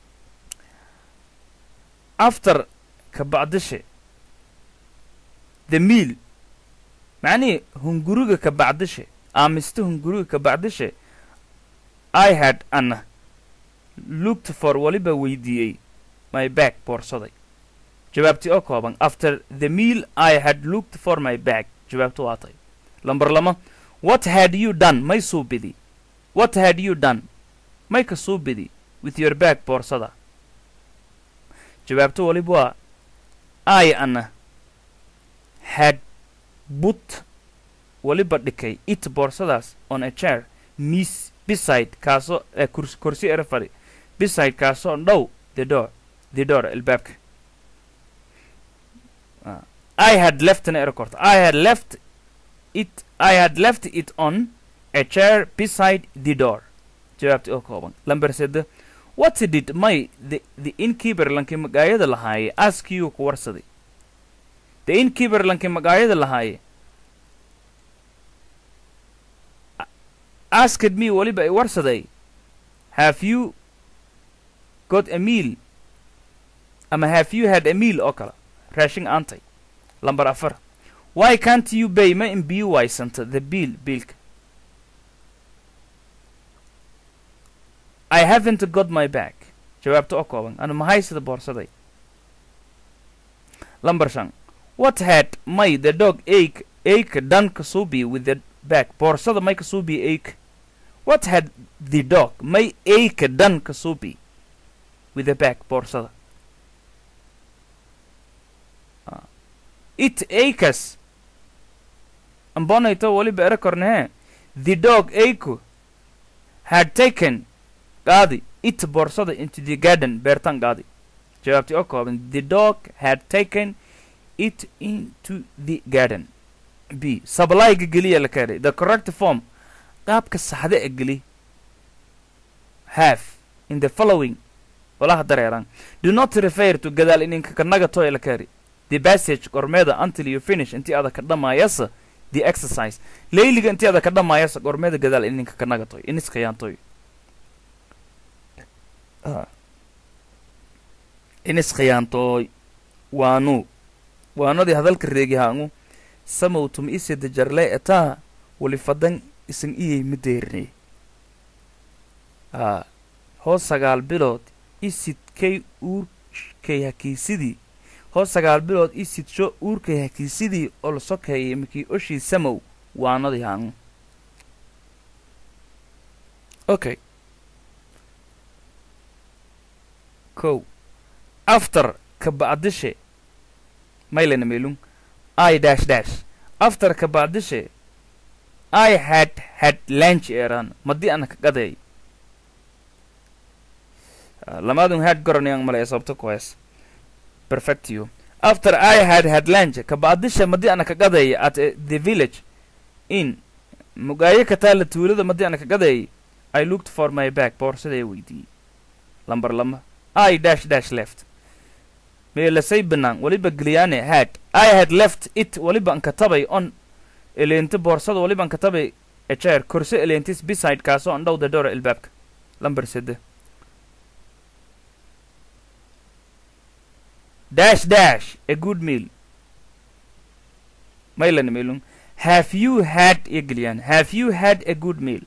after ka bacdishe the meal macnihii hunguriga ka bacdishe aamiste hunguriga ka bacdishe i had ana looked for weliba weydiiyey my bag boorsaday jawaabtii oo kooban after the meal i had looked for my bag jawaabtu waa tay lambar lama what had you done may suubidi what had you done may ka suubidi with your bag boorsada jawaabtu weliba waa i ana had but weliba dhikay it boorsadaas on a chair miss beside kaasoo ee kurs kursi ere fadhi beside kaasoo dhow the door the door albaabka Ah. I had left an airport. I had left it. I had left it on a chair beside the door. jawaabti oo kooban lamber sede what did my the, the innkeeper lankii magaayada lahaaye ask you ku warsaday the innkeeper lankii magaayada lahaaye a- asked me weliba i warsaday have you got a meal ama have you had a meal oo kale raashin aantay lambar afar why can't you pay ma in biyo waysanta the bill biilka I haven't got my bag jawaabta oo kooban ana mahaysada boorsaday lambar shan what had may the dog ache ache done kasubi with the bag boorsada may kasubi ache what had the dog may ache done kasubi with the bag boorsada it acres ambonayto weliba ere kornehe the dog aku had taken gaadi it boorsada into the garden beertan gaadi jawaabtii oo kooban the dog had taken it into the garden b sablayga geliya la keenay the correct form qaabka saxda e geli have in the following walaha dareeran do not refer to gadaal ininka kanaga toy la keenay the passage gormeeda until you finish intii ada ka dhammaayasa the exercise layliga intii ada ka dhammaayasa gormeeda gadaal ininka kanaga toy iniskayaantoy iniskayaantooy waanu waanadii hadalka reegihaangu samow tum isida jarle etaa wali fadan isan iyay madeerinay aa hoos sagaal bilood isidkay uurkay hakiisidii hoos sagaal bilood isidsho uurkay hakiisidii oo la sokeeyay mikii oshii samow waanadii haangu okay kow after ka bacdishe maylana meelung i dash dash after ka bacdishe i had had lunch eran madii ana ka gaday lamaadun had goranayang malaya sababta kuhees perfectio after i had had lunch ka bacdishe madii ana ka gaday at uh, the village in mugaayo ka taala tuulada madii ana ka gaday i looked for my bag boorsaday weydiiyey lambar lama i dash dash left meelasay banaan weliba geliyaane had i had left it weliba an katabay on eleente boorsada weliba an katabay a chair korse eleentis beside kaasoo an dhow the door ilbaabka lambar sede dash dash a good meal maylan meelung have you had iyo geliyaan have you had a good meal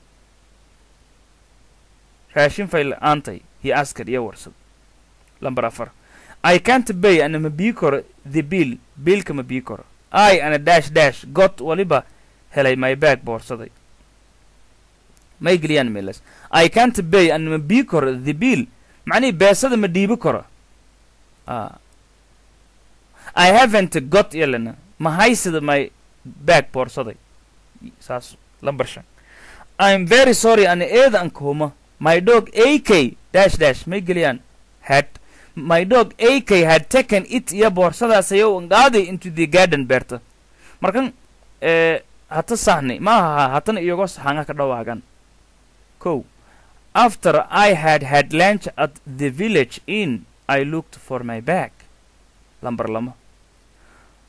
raashin fayl aantay he asked iyo warsad lambar afar I can't pay ana ma bii karo the bill biilka ma bii karo I ana dash dash got waliba helay my bag boorsaday may geliyaan meelas I can't pay ana ma bii karo the bill macnihii beesada ma dhiibi karo ah I haven't got yelana ma haysada my bag boorsaday saas lambar shan I'm very sorry ana eeda an kuhuma my dog AK dash dash may geliyaan had my dog AK had taken it iyo boorsadaas ayow ngaaday into the garden beerta markan ee hata sahnay ma aha hatana iyago saxanga ka dhawaagan kow after I had had lunch at the village inn I looked for my bag lambar lama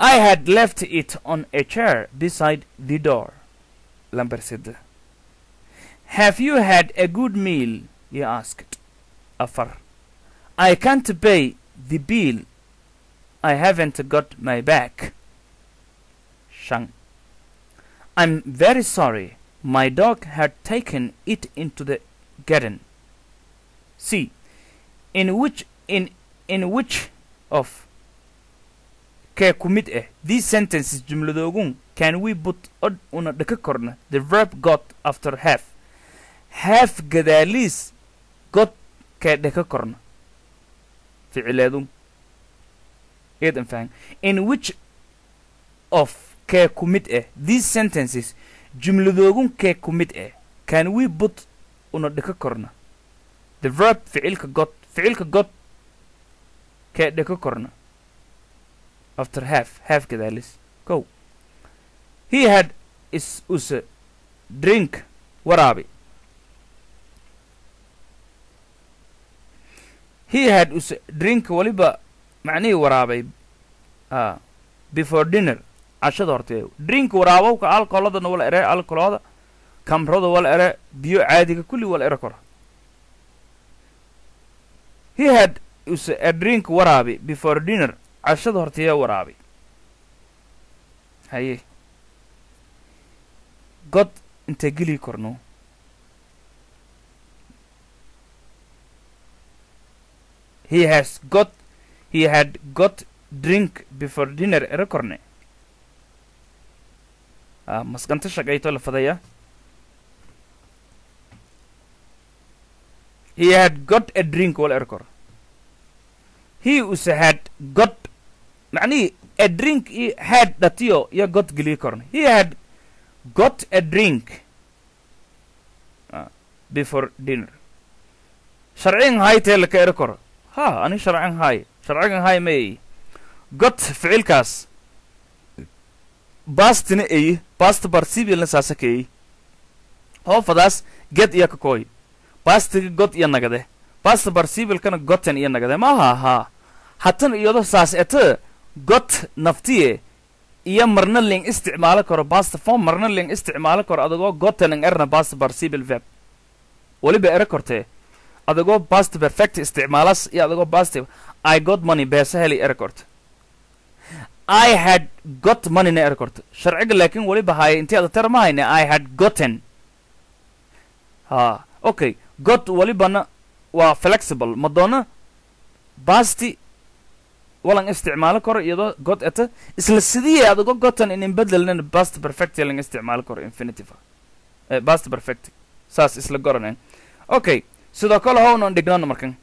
I had left it on a chair beside the door. Lamber said. Have you had a good meal? he asked. Afar. I can't pay the bill. I haven't got my back. Shang. I'm very sorry. My dog had taken it into the garden. See, in which in in which of kee ku mid ah these sentences jumladoogun can we put od una dhaka korna the verb got after have have gadaaliis got kee dhaka korna ficileedun eedan fahan in which of kee ku mid ah these sentences jumladoogun kee ku mid ah can we put una dhaka korna the verb ficilka got ficilka got kee dhaka korna after half half gadaalis go he had is use drink waraabi he had use drink waliba macnihii waraabay ah before dinner cashada hortee drink waraabowka alcoholadana wala ere alcoholada kamrada wala ere biyo caadiga kulli wala ere kora he had use a drink waraabi before dinner cashada horteeya waraabi haye god intee geli korno he has got he had got drink before dinner ere korne ah maskanta shaqayto la fadaya he had got a drink wala ere kor he use had got macnihi a drink i had dhatiyo iyo got geliyi korna he had got a drink ah, before dinner sharcin hay tee laka ere koro ha ani sharcin hay sharcigan hay ma eyi got ficilkaas bastina eyi basta barsibilna saasa ka eyi hoofadaas get iyo kakooy bastiga got iyo nagade basta barsibilkana goten iyo nagade maaha haa hatan iyado saas ete got naftiye iyo marna ling isticmaalo karo basta form marna ling isticmaalo karo adagoo gotenang erna basta barsibil verb weliba ere kortee adagoo past perfect isticmaalas iyo adagoo past i got money beesa heli ere korte i had got money na ere korte sharciga laakiin weliba haya intii ada tar ma hayne i had gotten ha okay got welibana waa flexible madoona basti walan isticmaalo karo iyadoo got eta isla sidii adagoo gotten inin bedelnana past perfect lang isticmaalo karo infinitive eh, past perfect saas isla goranen okay sidoo kale ho unan dhignano markan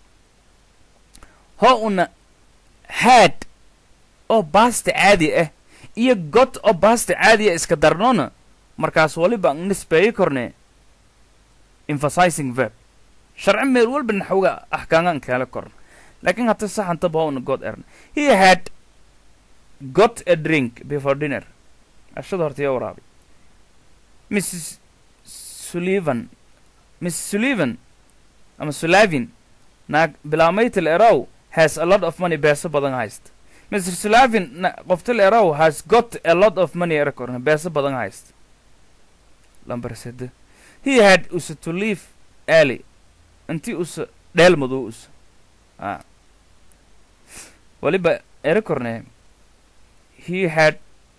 ho una had oo basta caadi ah iyo got oo basta caadi ah iska darnoona markaas waliba an nisbeeyi korne emphasizing verb sharci meel walba naxawga axkaangan kaala korna laakiin hata saxantaba ho una got erna he had got a drink before dinner ashada horta iyo waraabi mrs sullivan miss sullivan ama sulavin naag bilaamaytil erow has a lot of money beeso badan hayst mr sulavin na qoftil erow has got a lot of money erekorna beeso badan hayst lambar sede he had use to leave early inti use dheel madow use a waliba erekorne he had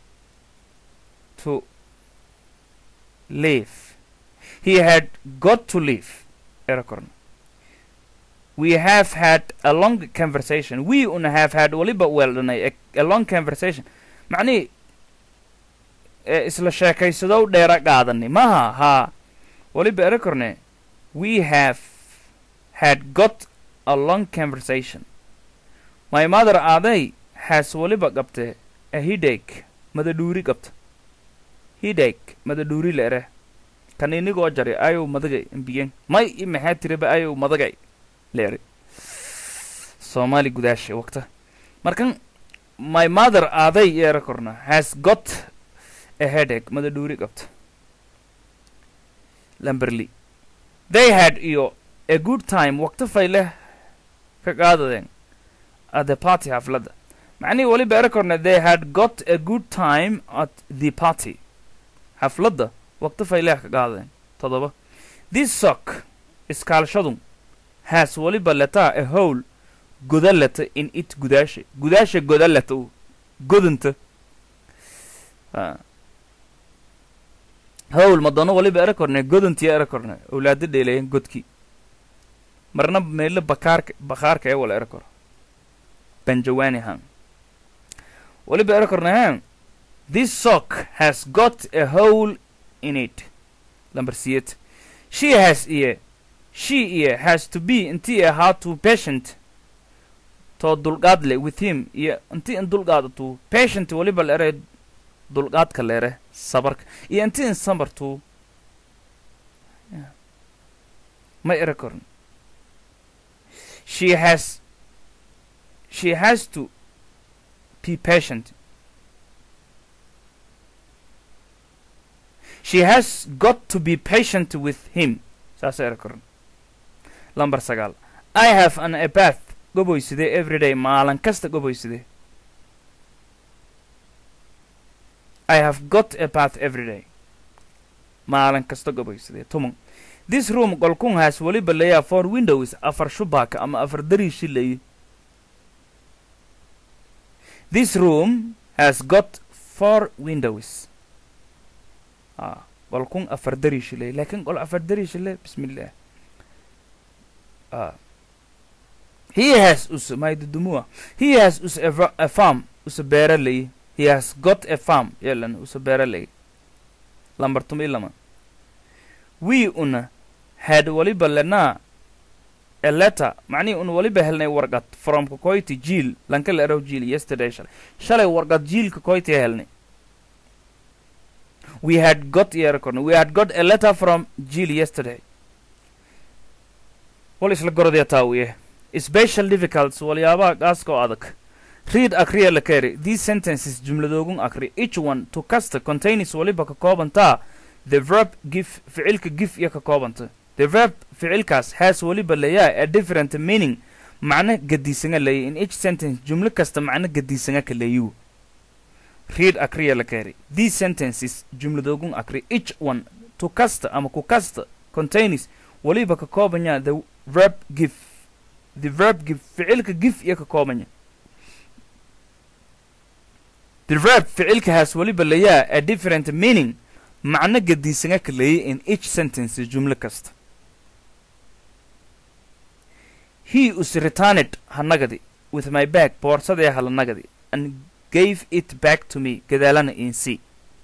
to leave he had got to leave erekorn we have had a long conversation we una have had waliba weeldhanay a, a long conversation macnihi e isla sheekaysadow dheera qaadani maha haa waliba erekorne we have had got a long conversation my mother aaday has waliba qabte a headache madadhuuri qabta headache madadhuuri la ere kan inigoo jari ayow madagay imbiyen may i maxaa tiraba ayow madagay leeri soomaali gudaasha waqta markan my mother aaday yeera korna has got a headache madadhuuri qabta lamberly they had iyo a good time waqti fayleh ka qaadadeen at the party xafladda macnihii weliba eri korne they had got a good time at the party xafladda waqti fayleex ka qaadeen toddoba this sock iskaalshadu has weliba letaa a hole godalata in it gudaasha gudaasha godalata u godanta howl madano waliba era korne godantiya era korne awlaada dheelayan godkii marna meelo bakaarka bakaarka ee wala era koro banjawani han waliba era korne han this sock has got a hole in it lamber siyet she has iye she iye has to be intii ahaa to patient too dulqaad le with him iyo intii in dulqaadatu patient waliba la eray dulqaadka leere sabarka iyo intii in sabartu ma era korin she has she has to be patient she has got to be patient with him saasa era korin lamber sagaal i have an abath goboyside everyday maalin kasta goboyside I have got a bath every day. maalin kasta goboysade tuman this room qolkun has weliba leeyaa four windows afar shubaaka ama afar dariishi leeyi this room has got four windows ah qolkun afar dariishi leeyi laakiin qol afar dariishi le bismillah ah he has us maydudumua he has us a, fa- a farm usa beera leeyi he has got a farm yelan usa beera leeyi lambar tumi lama we una had waliba lenaa a letter macnihii un waliba helnay warqad from kokoyti jiil lanka la erow jiil yesterday shalay shalay warqad jiilka koyti helnay we had got yerakon we had got a letter from jiil yesterday wal isla gorodya taawiye special difficults walyaabaha gaaska oo adag read akriya la keri these sentences jumladoogun akri each one to kasta contains waliba ka koobantaa the verb give ficilka give iyo ka koobanta the verb ficilkaas has waliba leeyaa a different meaning macno gadiisanga leeya in each sentence jumlo kasta macno gadiisanga ka leeyu read akriya la keri these sentences jumladoogun akri each one to kasta ama ku kasta contains waliba ka koobanya the verb give the verb give ficilka give iyo ka koobanya the verb ficilka has waliba leeyaa a different meaning macno gadiisanga ka leeyay in each sentence jumlo kasta he us returned hanagadi with my bag boorsadee halanagadi and gave it back to me gadaalana in c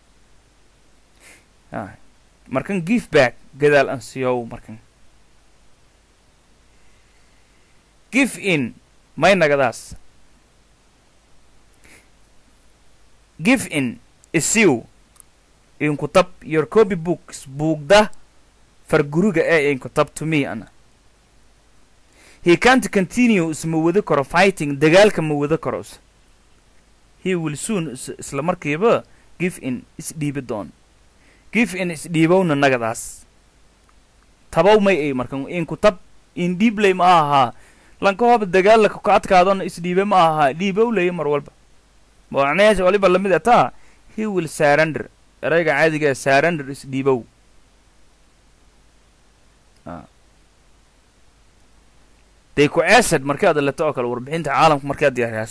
ah markan give back gadaal an siyow markan give in may nagadaas give in isiw inkutab your copy books buugda farguriga ee inkutab to me ana he can't continue isma wada karo fighting dagaalka ma wada karo is he will soon is isla markiiba give in isdhiibi doon give in isdhiibowna nagadaas tabow may ay markan inkutab indhiibley ma ahaa lanka hoba dagaalaka ka adkaadona isdhiibe ma ahaa dhiibow leye mar walba macnahees waliba lamid ataa he will surrender erayga caadiga ee surrender isdhiibow they ku acid markii aad leto oo kale warbixinta caalamka markii aad diyaariyaas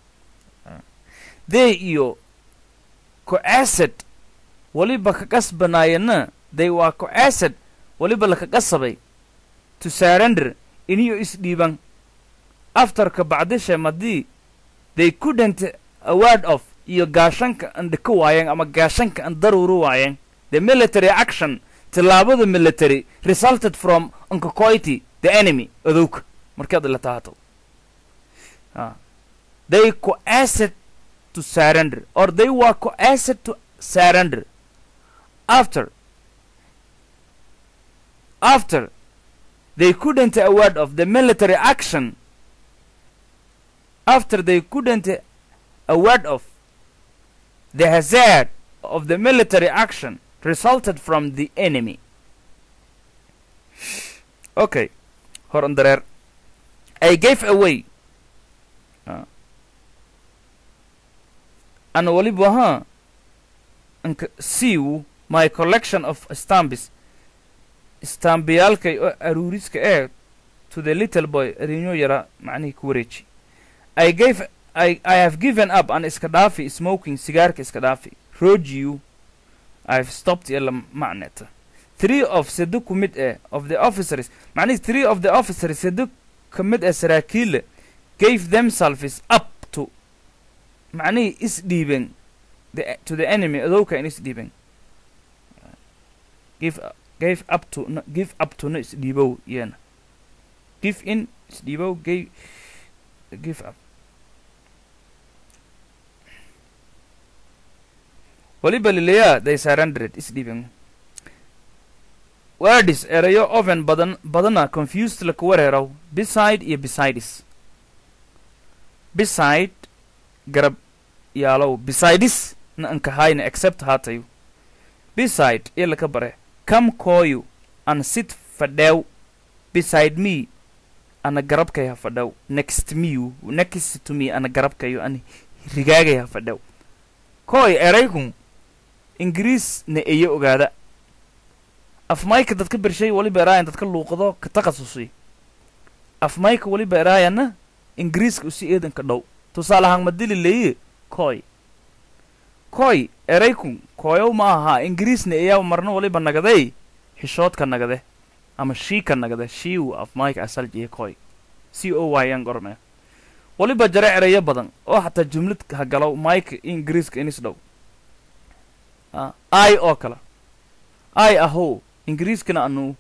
they iyo ku acid waliba ka qasbanaayana they waa ku acid waliba laka qasabay to surrender iniyo isdhiiban afterka bacdisha madii they couldn't a word of iyo gaashanka an dhika waayeen ama gaashanka an daruuru waayeen the military action tillaabada military resulted from uncocoity the enemy adowka markaad la taato ah. they coacted to surrender or they were coacted to surrender after after they couldn't a word of the military action after they couldn't a word of the hazard of the military action resulted from the enemy. Okay, horan dareer. I gave away. Uh, ana waliba ha anka siiw my collection of stambis stambiyaalkay oo aruuriska ee to the little boy rinyo yara macnihii ku wareeji i gave I, I have given up an iska dhaafi smoking sigaarka iska dhaafi rojiu I have stopped ila macneta three of sado ku mid eh of the officers macnihi three of the officers sado ka mid eh saraakiille gave themselves up to macnihii isdhiibeen the, to the enemy adowka in isdhiibeen give gave up to no, give up to no isdhiibow iyana give in isdhiibow gave give up waliba lileyaa they surrendered isdhiibeen wordis erayo oven badan badana confused laka wareeraw beside iyo besides beside garab yaalow besides na ankahayna except haatayu beside iyo laka bare come koyu an sit fadhew beside me ana garabkay ha fadhew next me next to me ana garabkayo an rigaagay ha fadhew koy eraykun ingiriis na eyo ogaada afmayka dadka bershay waliba eraayan dadka luuqado ka takhasusi afmayka waliba eraayana ingiriiska usi eedanka dhow tusaale ahaan madili leeye koy koy eraykun koyow ma ahaa ingiriisna eyaa marna waliba nagaday xishoodka nagade ama shiika nagade shiiw afmayka asaljiye koy c o y an gorme waliba jare erayo badan oo xataa jumlad ha galow mayka ingiriiska inis dhow i oo kale i ahow ingiriiskana anu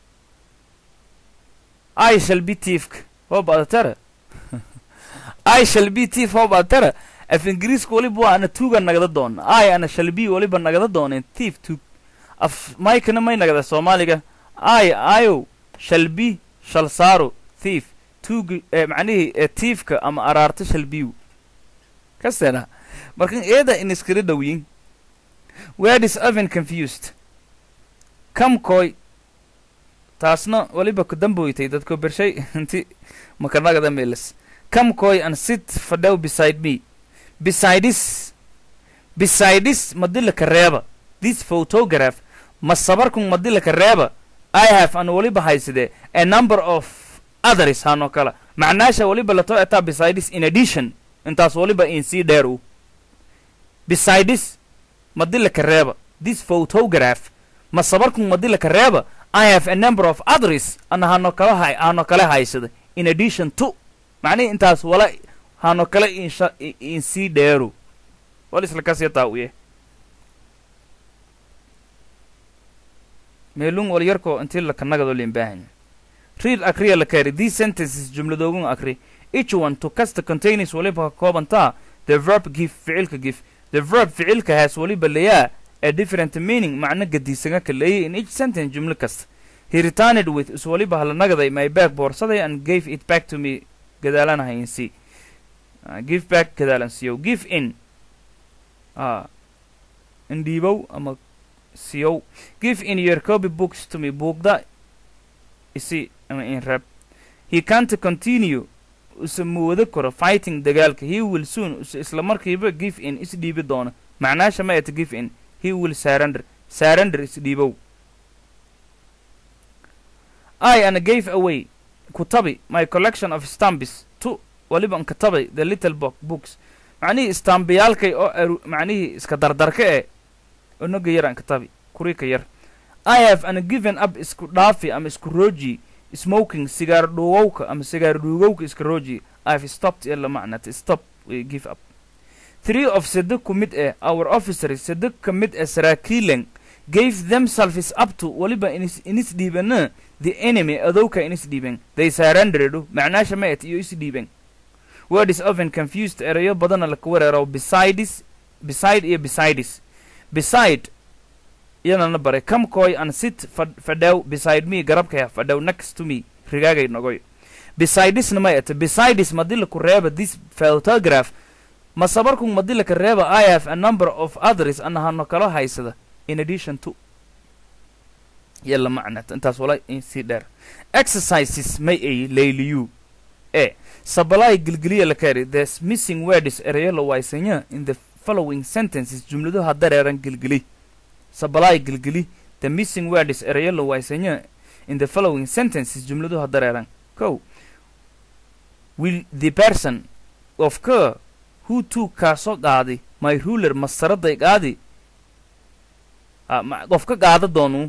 i shall be tiefka hoo badatara i shall be tief hoo badatara af ingiriiska waliba waa ana tuuga nagada doona i ana shall be waliba nagada dooneen tief tuug af maykana may nagada soomaaliga i ayow shall be shal saaro thief tuugi ee macnihii ee tiifka ama araarta shall bew kasteena markan eeda in iskala dhowyin word is often confused kamkoy taasna waliba ku damboytay dadko bershay inti makanagada meelas kamkoy and sit fadhow beside me besides besides madilaka reeba this photograph ma sabarkun madilaka reeba i have an waliba haysade a number of others hanoo kala macnaasha waliba lato etaa besides in addition intaas waliba in sii dheer u besides madilaka reeba this photograph ma sabarkun madilaka reeba i have a number of others ana hano kala hay hano kale haysada in addition to macnihi intaas wala hano kale insha in sii dheeru wal isla kasii taawiye meelung wal yarko intii lakanagado limbaahan read akriya la kari these sentences jumladoogun akri each one to casta containers waliba ka koobantaa the verb give ficilka give the verb ficilka has waliba layaa a different meaning macno gadiisaga ka leeyay in each sentence jumlo kasta he returned with is waliba halanagaday my bag boorsaday and gave it back to me gadaalanahay in c uh, give back gadaalan siyow give in uh, indhiibow ama siyow give in your copy books to me buugda isi ama in rab he can't continue use muwado karo fighting dagaalka he will soon use isla markiiba give in isdhiibi doono macnaasha ma eta give in he will surrender surrender isdhiibow I and gave away kutabi my collection of stamps to waliba an katabay the little book books macnihii stambiyaalkay oo aru macnihii iska dardarka e onoga yar an katabi kurika yar I have an given up isku dhaafi ama isku rooji smoking sigaar dhuugowka ama sigaar dhuugowka iska rooji I have stopped ila macnata stop we give up three of sado ku mid eh our officers sado ka mid eh saraakiilan gave themselves up to waliba inis inis dhiibana the enemy adowka inis dhiiben they surrendered macnaasha ma et iyo is dhiiben word is often confused erayo badana laka wareero besides beside iyo besides beside iyanana bare come koy and sit fadhow beside me garabkaya fadhow next to me rigaagay nogoy besidesna ma et besides madila ku reeba this photograph ma sabarkun madila ka reeba i have a number of others anahano kala haysada in addition to yalla macnat intaas wala in sii dheer exercises may ay layliyu e sabalay gilgiliya la kari there's missing words erayo la waysanya in the following sentences jumladuha dareeran gelgeli supply gelgeli the missing words erayo la waysanya in the following sentences jumladuha dareeran ko will the person of ka who took kaasoo qaaday my ruler masaraday qaadi ah, ma- qofka qaada doonu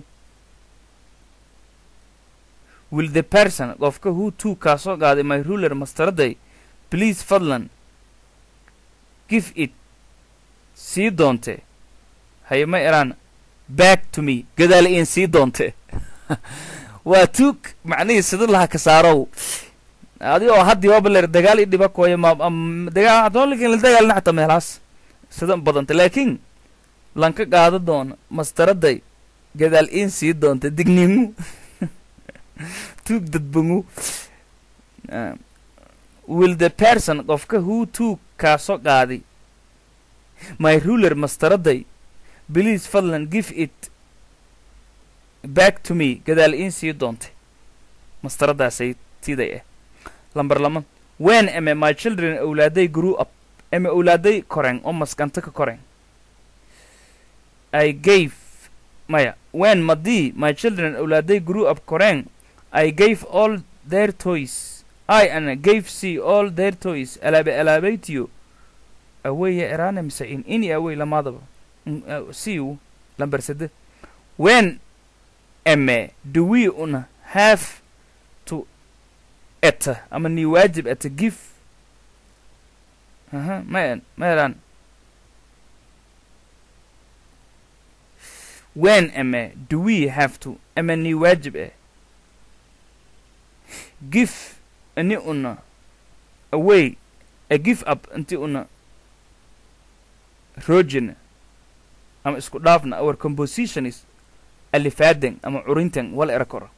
will the person qofka who took kaasoo qaaday my ruler mastaraday please fadlan give it sii doonte haye ma eraan back to me gadaal iin sii doonte waa tuug macnihii sida laha ka saarow adi oo haddii waa baler dagaal i dhiba kooya ma am- dagaal hadoolikin la dagaalna xataa meelaas sida badanta laakiin lanka qaado doona mastaraday gadaal iin sii doonta digniingu tuug dadbangu Ah, will the person qofka who took kaasoo qaaday my ruler mastaraday please fadlan give it back to me gadaal iin sii doontay mastaradaasay tiday ah lambar lama when ame my children awlaaday grew up ame awlaaday koreen oo maskanta ka koreen i gave maya when madii my children awlaaday grew up koreen i gave all their toys i and gave see all their toys alaabe alaabaytiyo aweya eraane mise in ini awey lamaadaba Mm, uh, siu lambar sede when ame do we una have to eta ama ni waajib eta give aha ma ma eraan when ame do we have to ama ni waajib eh give ani una away a give up inti una rojina ama isku dhaafna our composition is alifaaden ama curintan wal era koro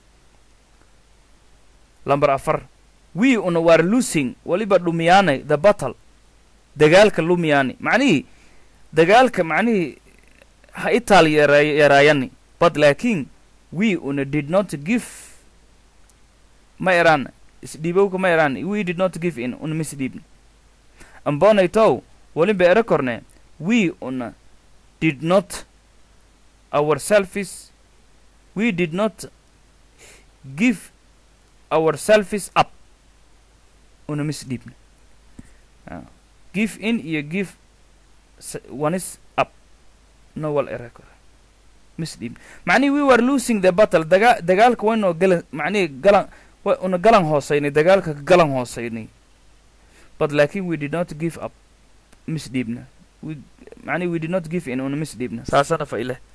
lambar afar we una war losing waliba dhumiyaanay the battle dagaalka lumiyaani macnihii dagaalka macnihii ha itaal yaraa- yaraayani but laakiin we una did not give ma eraan isdhiibowka ma eraan we did not give in una misdhiibn ambonaytow waliba ere korne we una did not ourselves we did not give ourselves up una misdhiibn Ah. give in iyo give s- one is up no wal ere kore misdhiibn macnihi we were losing the battle daga dagaalka waynoo galan macnihi galan wa una galan hoosaynay dagaalka ka galan hoosaynay but laakin we did not give up misdhiibna we macnihi we did not give in una misdhiibna saasana fa ileh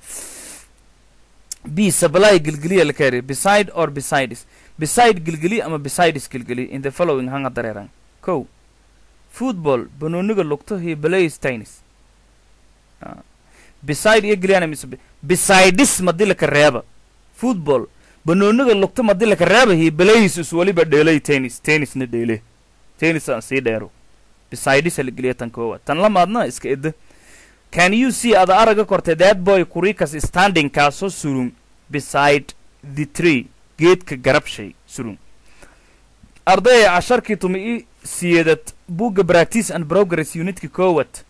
b supply gilgiliya la kari beside or besides beside gilgili ama besides gilgili in the following hanga dareeran ko football banooniga lugto he plays tennis Ah. beside iyo giliyana mise be- besides madi laka reeba football banooniga lugto madi laka reeba he plays is waliba dheelay tennis tennisna dheele tennis aan sii dheero besides la geliya tan koowa tan lamaadna iska edda can you see ada araga kortay that boy kurikas standing kaasoo surun beside the tree geedka garabshay surun ardaya casharkii tumi i siyeedad buugga practice and progress unitka koowad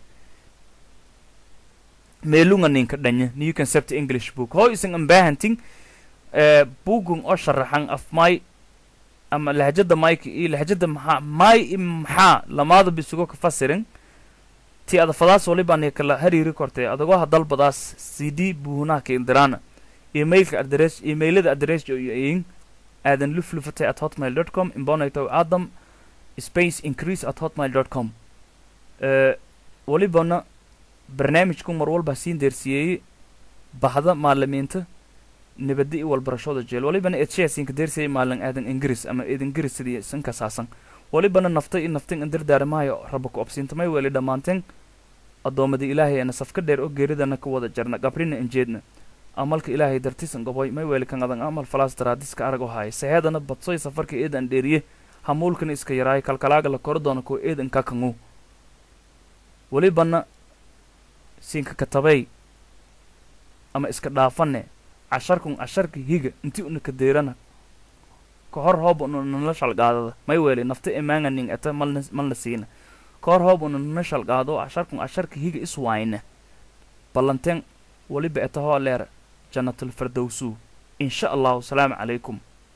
meelunga ninka dhanya new concept english book hoo isan ambaahantin eh, buugun oo sharaxan af may ama lahjada mayka iyo lahjada maxaa may i maxaa lamaada bisugo ka fasirin ti adafadaas walibaan kala hariiri kortay adagoo hadalbadaas cd buunaha ka indiraana emailka adres emailada adres iyo in aadan luflufatay at hotmail dot com imbonayto adam space increase at hotmail dot com Eh, walibana barnaamijku mar walba siin deersiyeeyey bahda maalimiinta nabadda iyo walbarashada jeel walibana edshayasinka deersiyey maalin aadan ingiriis ama eed ingiriis sidii isan kasaasan walibana nafta iyo naftin indirdaaramahayo raba ku obsiintamay weli dhammaanteen addoommada ilaahay ana safka dheer oo geeridana ka wada jarna gabrina injeedna amalka ilaahay dartisan goboy may weli kan adan amal falaas daraadiska arag oo haaya saheedana badsoy safarka eedan dheeriye hamuulkana iska yaraayo kalkalaaga la koro doono kuwa eedan ka kangu welibana siinka katabay ama iska dhaafane casharkun casharka higa inti una ka deerana ka hor hooba una nala shalgaadada may weli nafta imaanga ning ata malna malna siina koor hoob una nashal qaado casharkun casharka higa iswayne ballanteen weliba etahoo leer jannatul fardowsu insha allahu asalaamu calaykum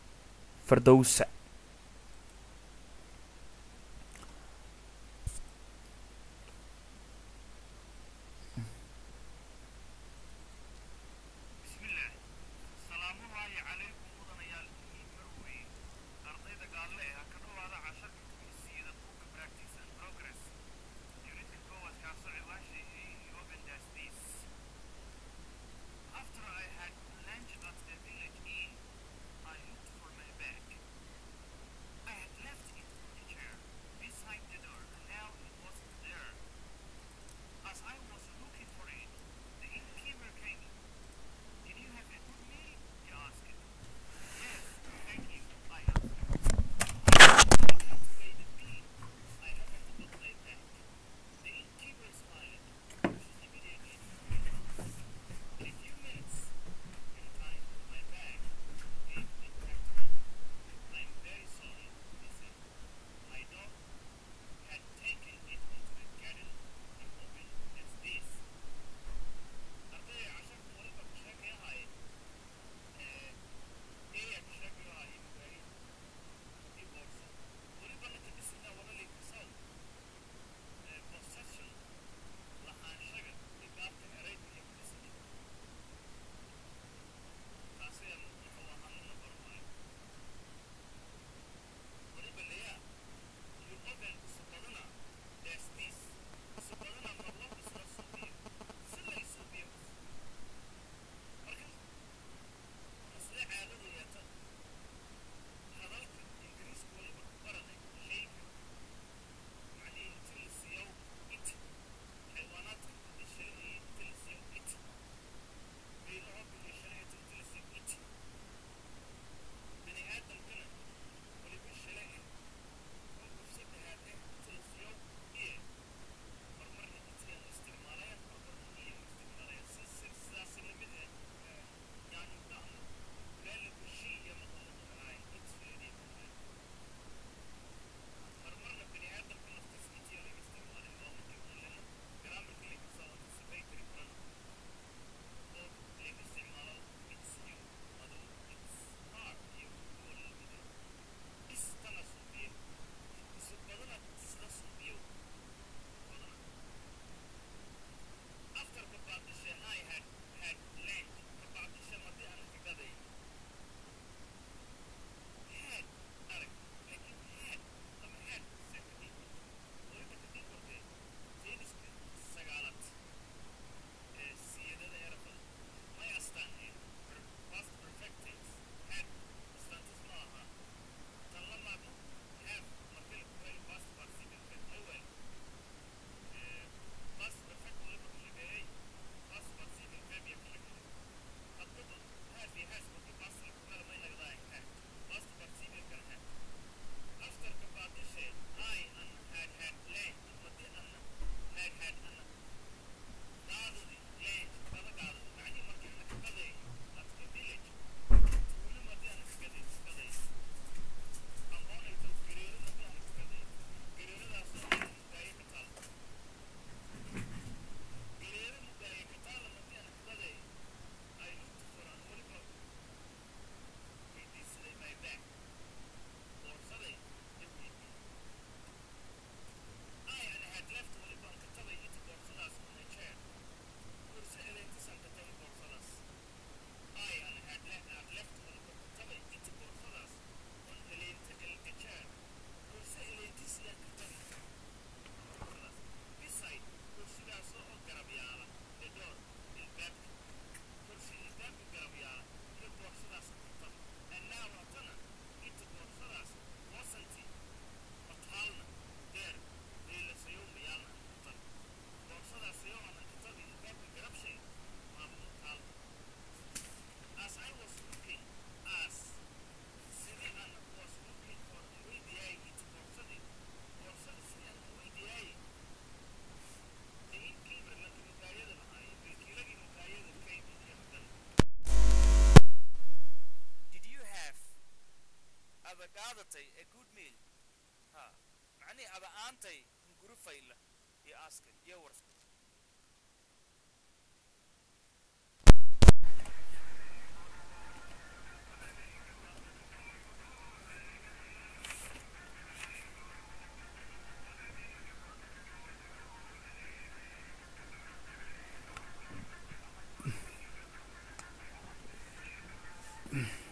fardowsa qaadatay a good meal ha macnihii aba aantay hurufayla iyo aaska iyo warsa Mm.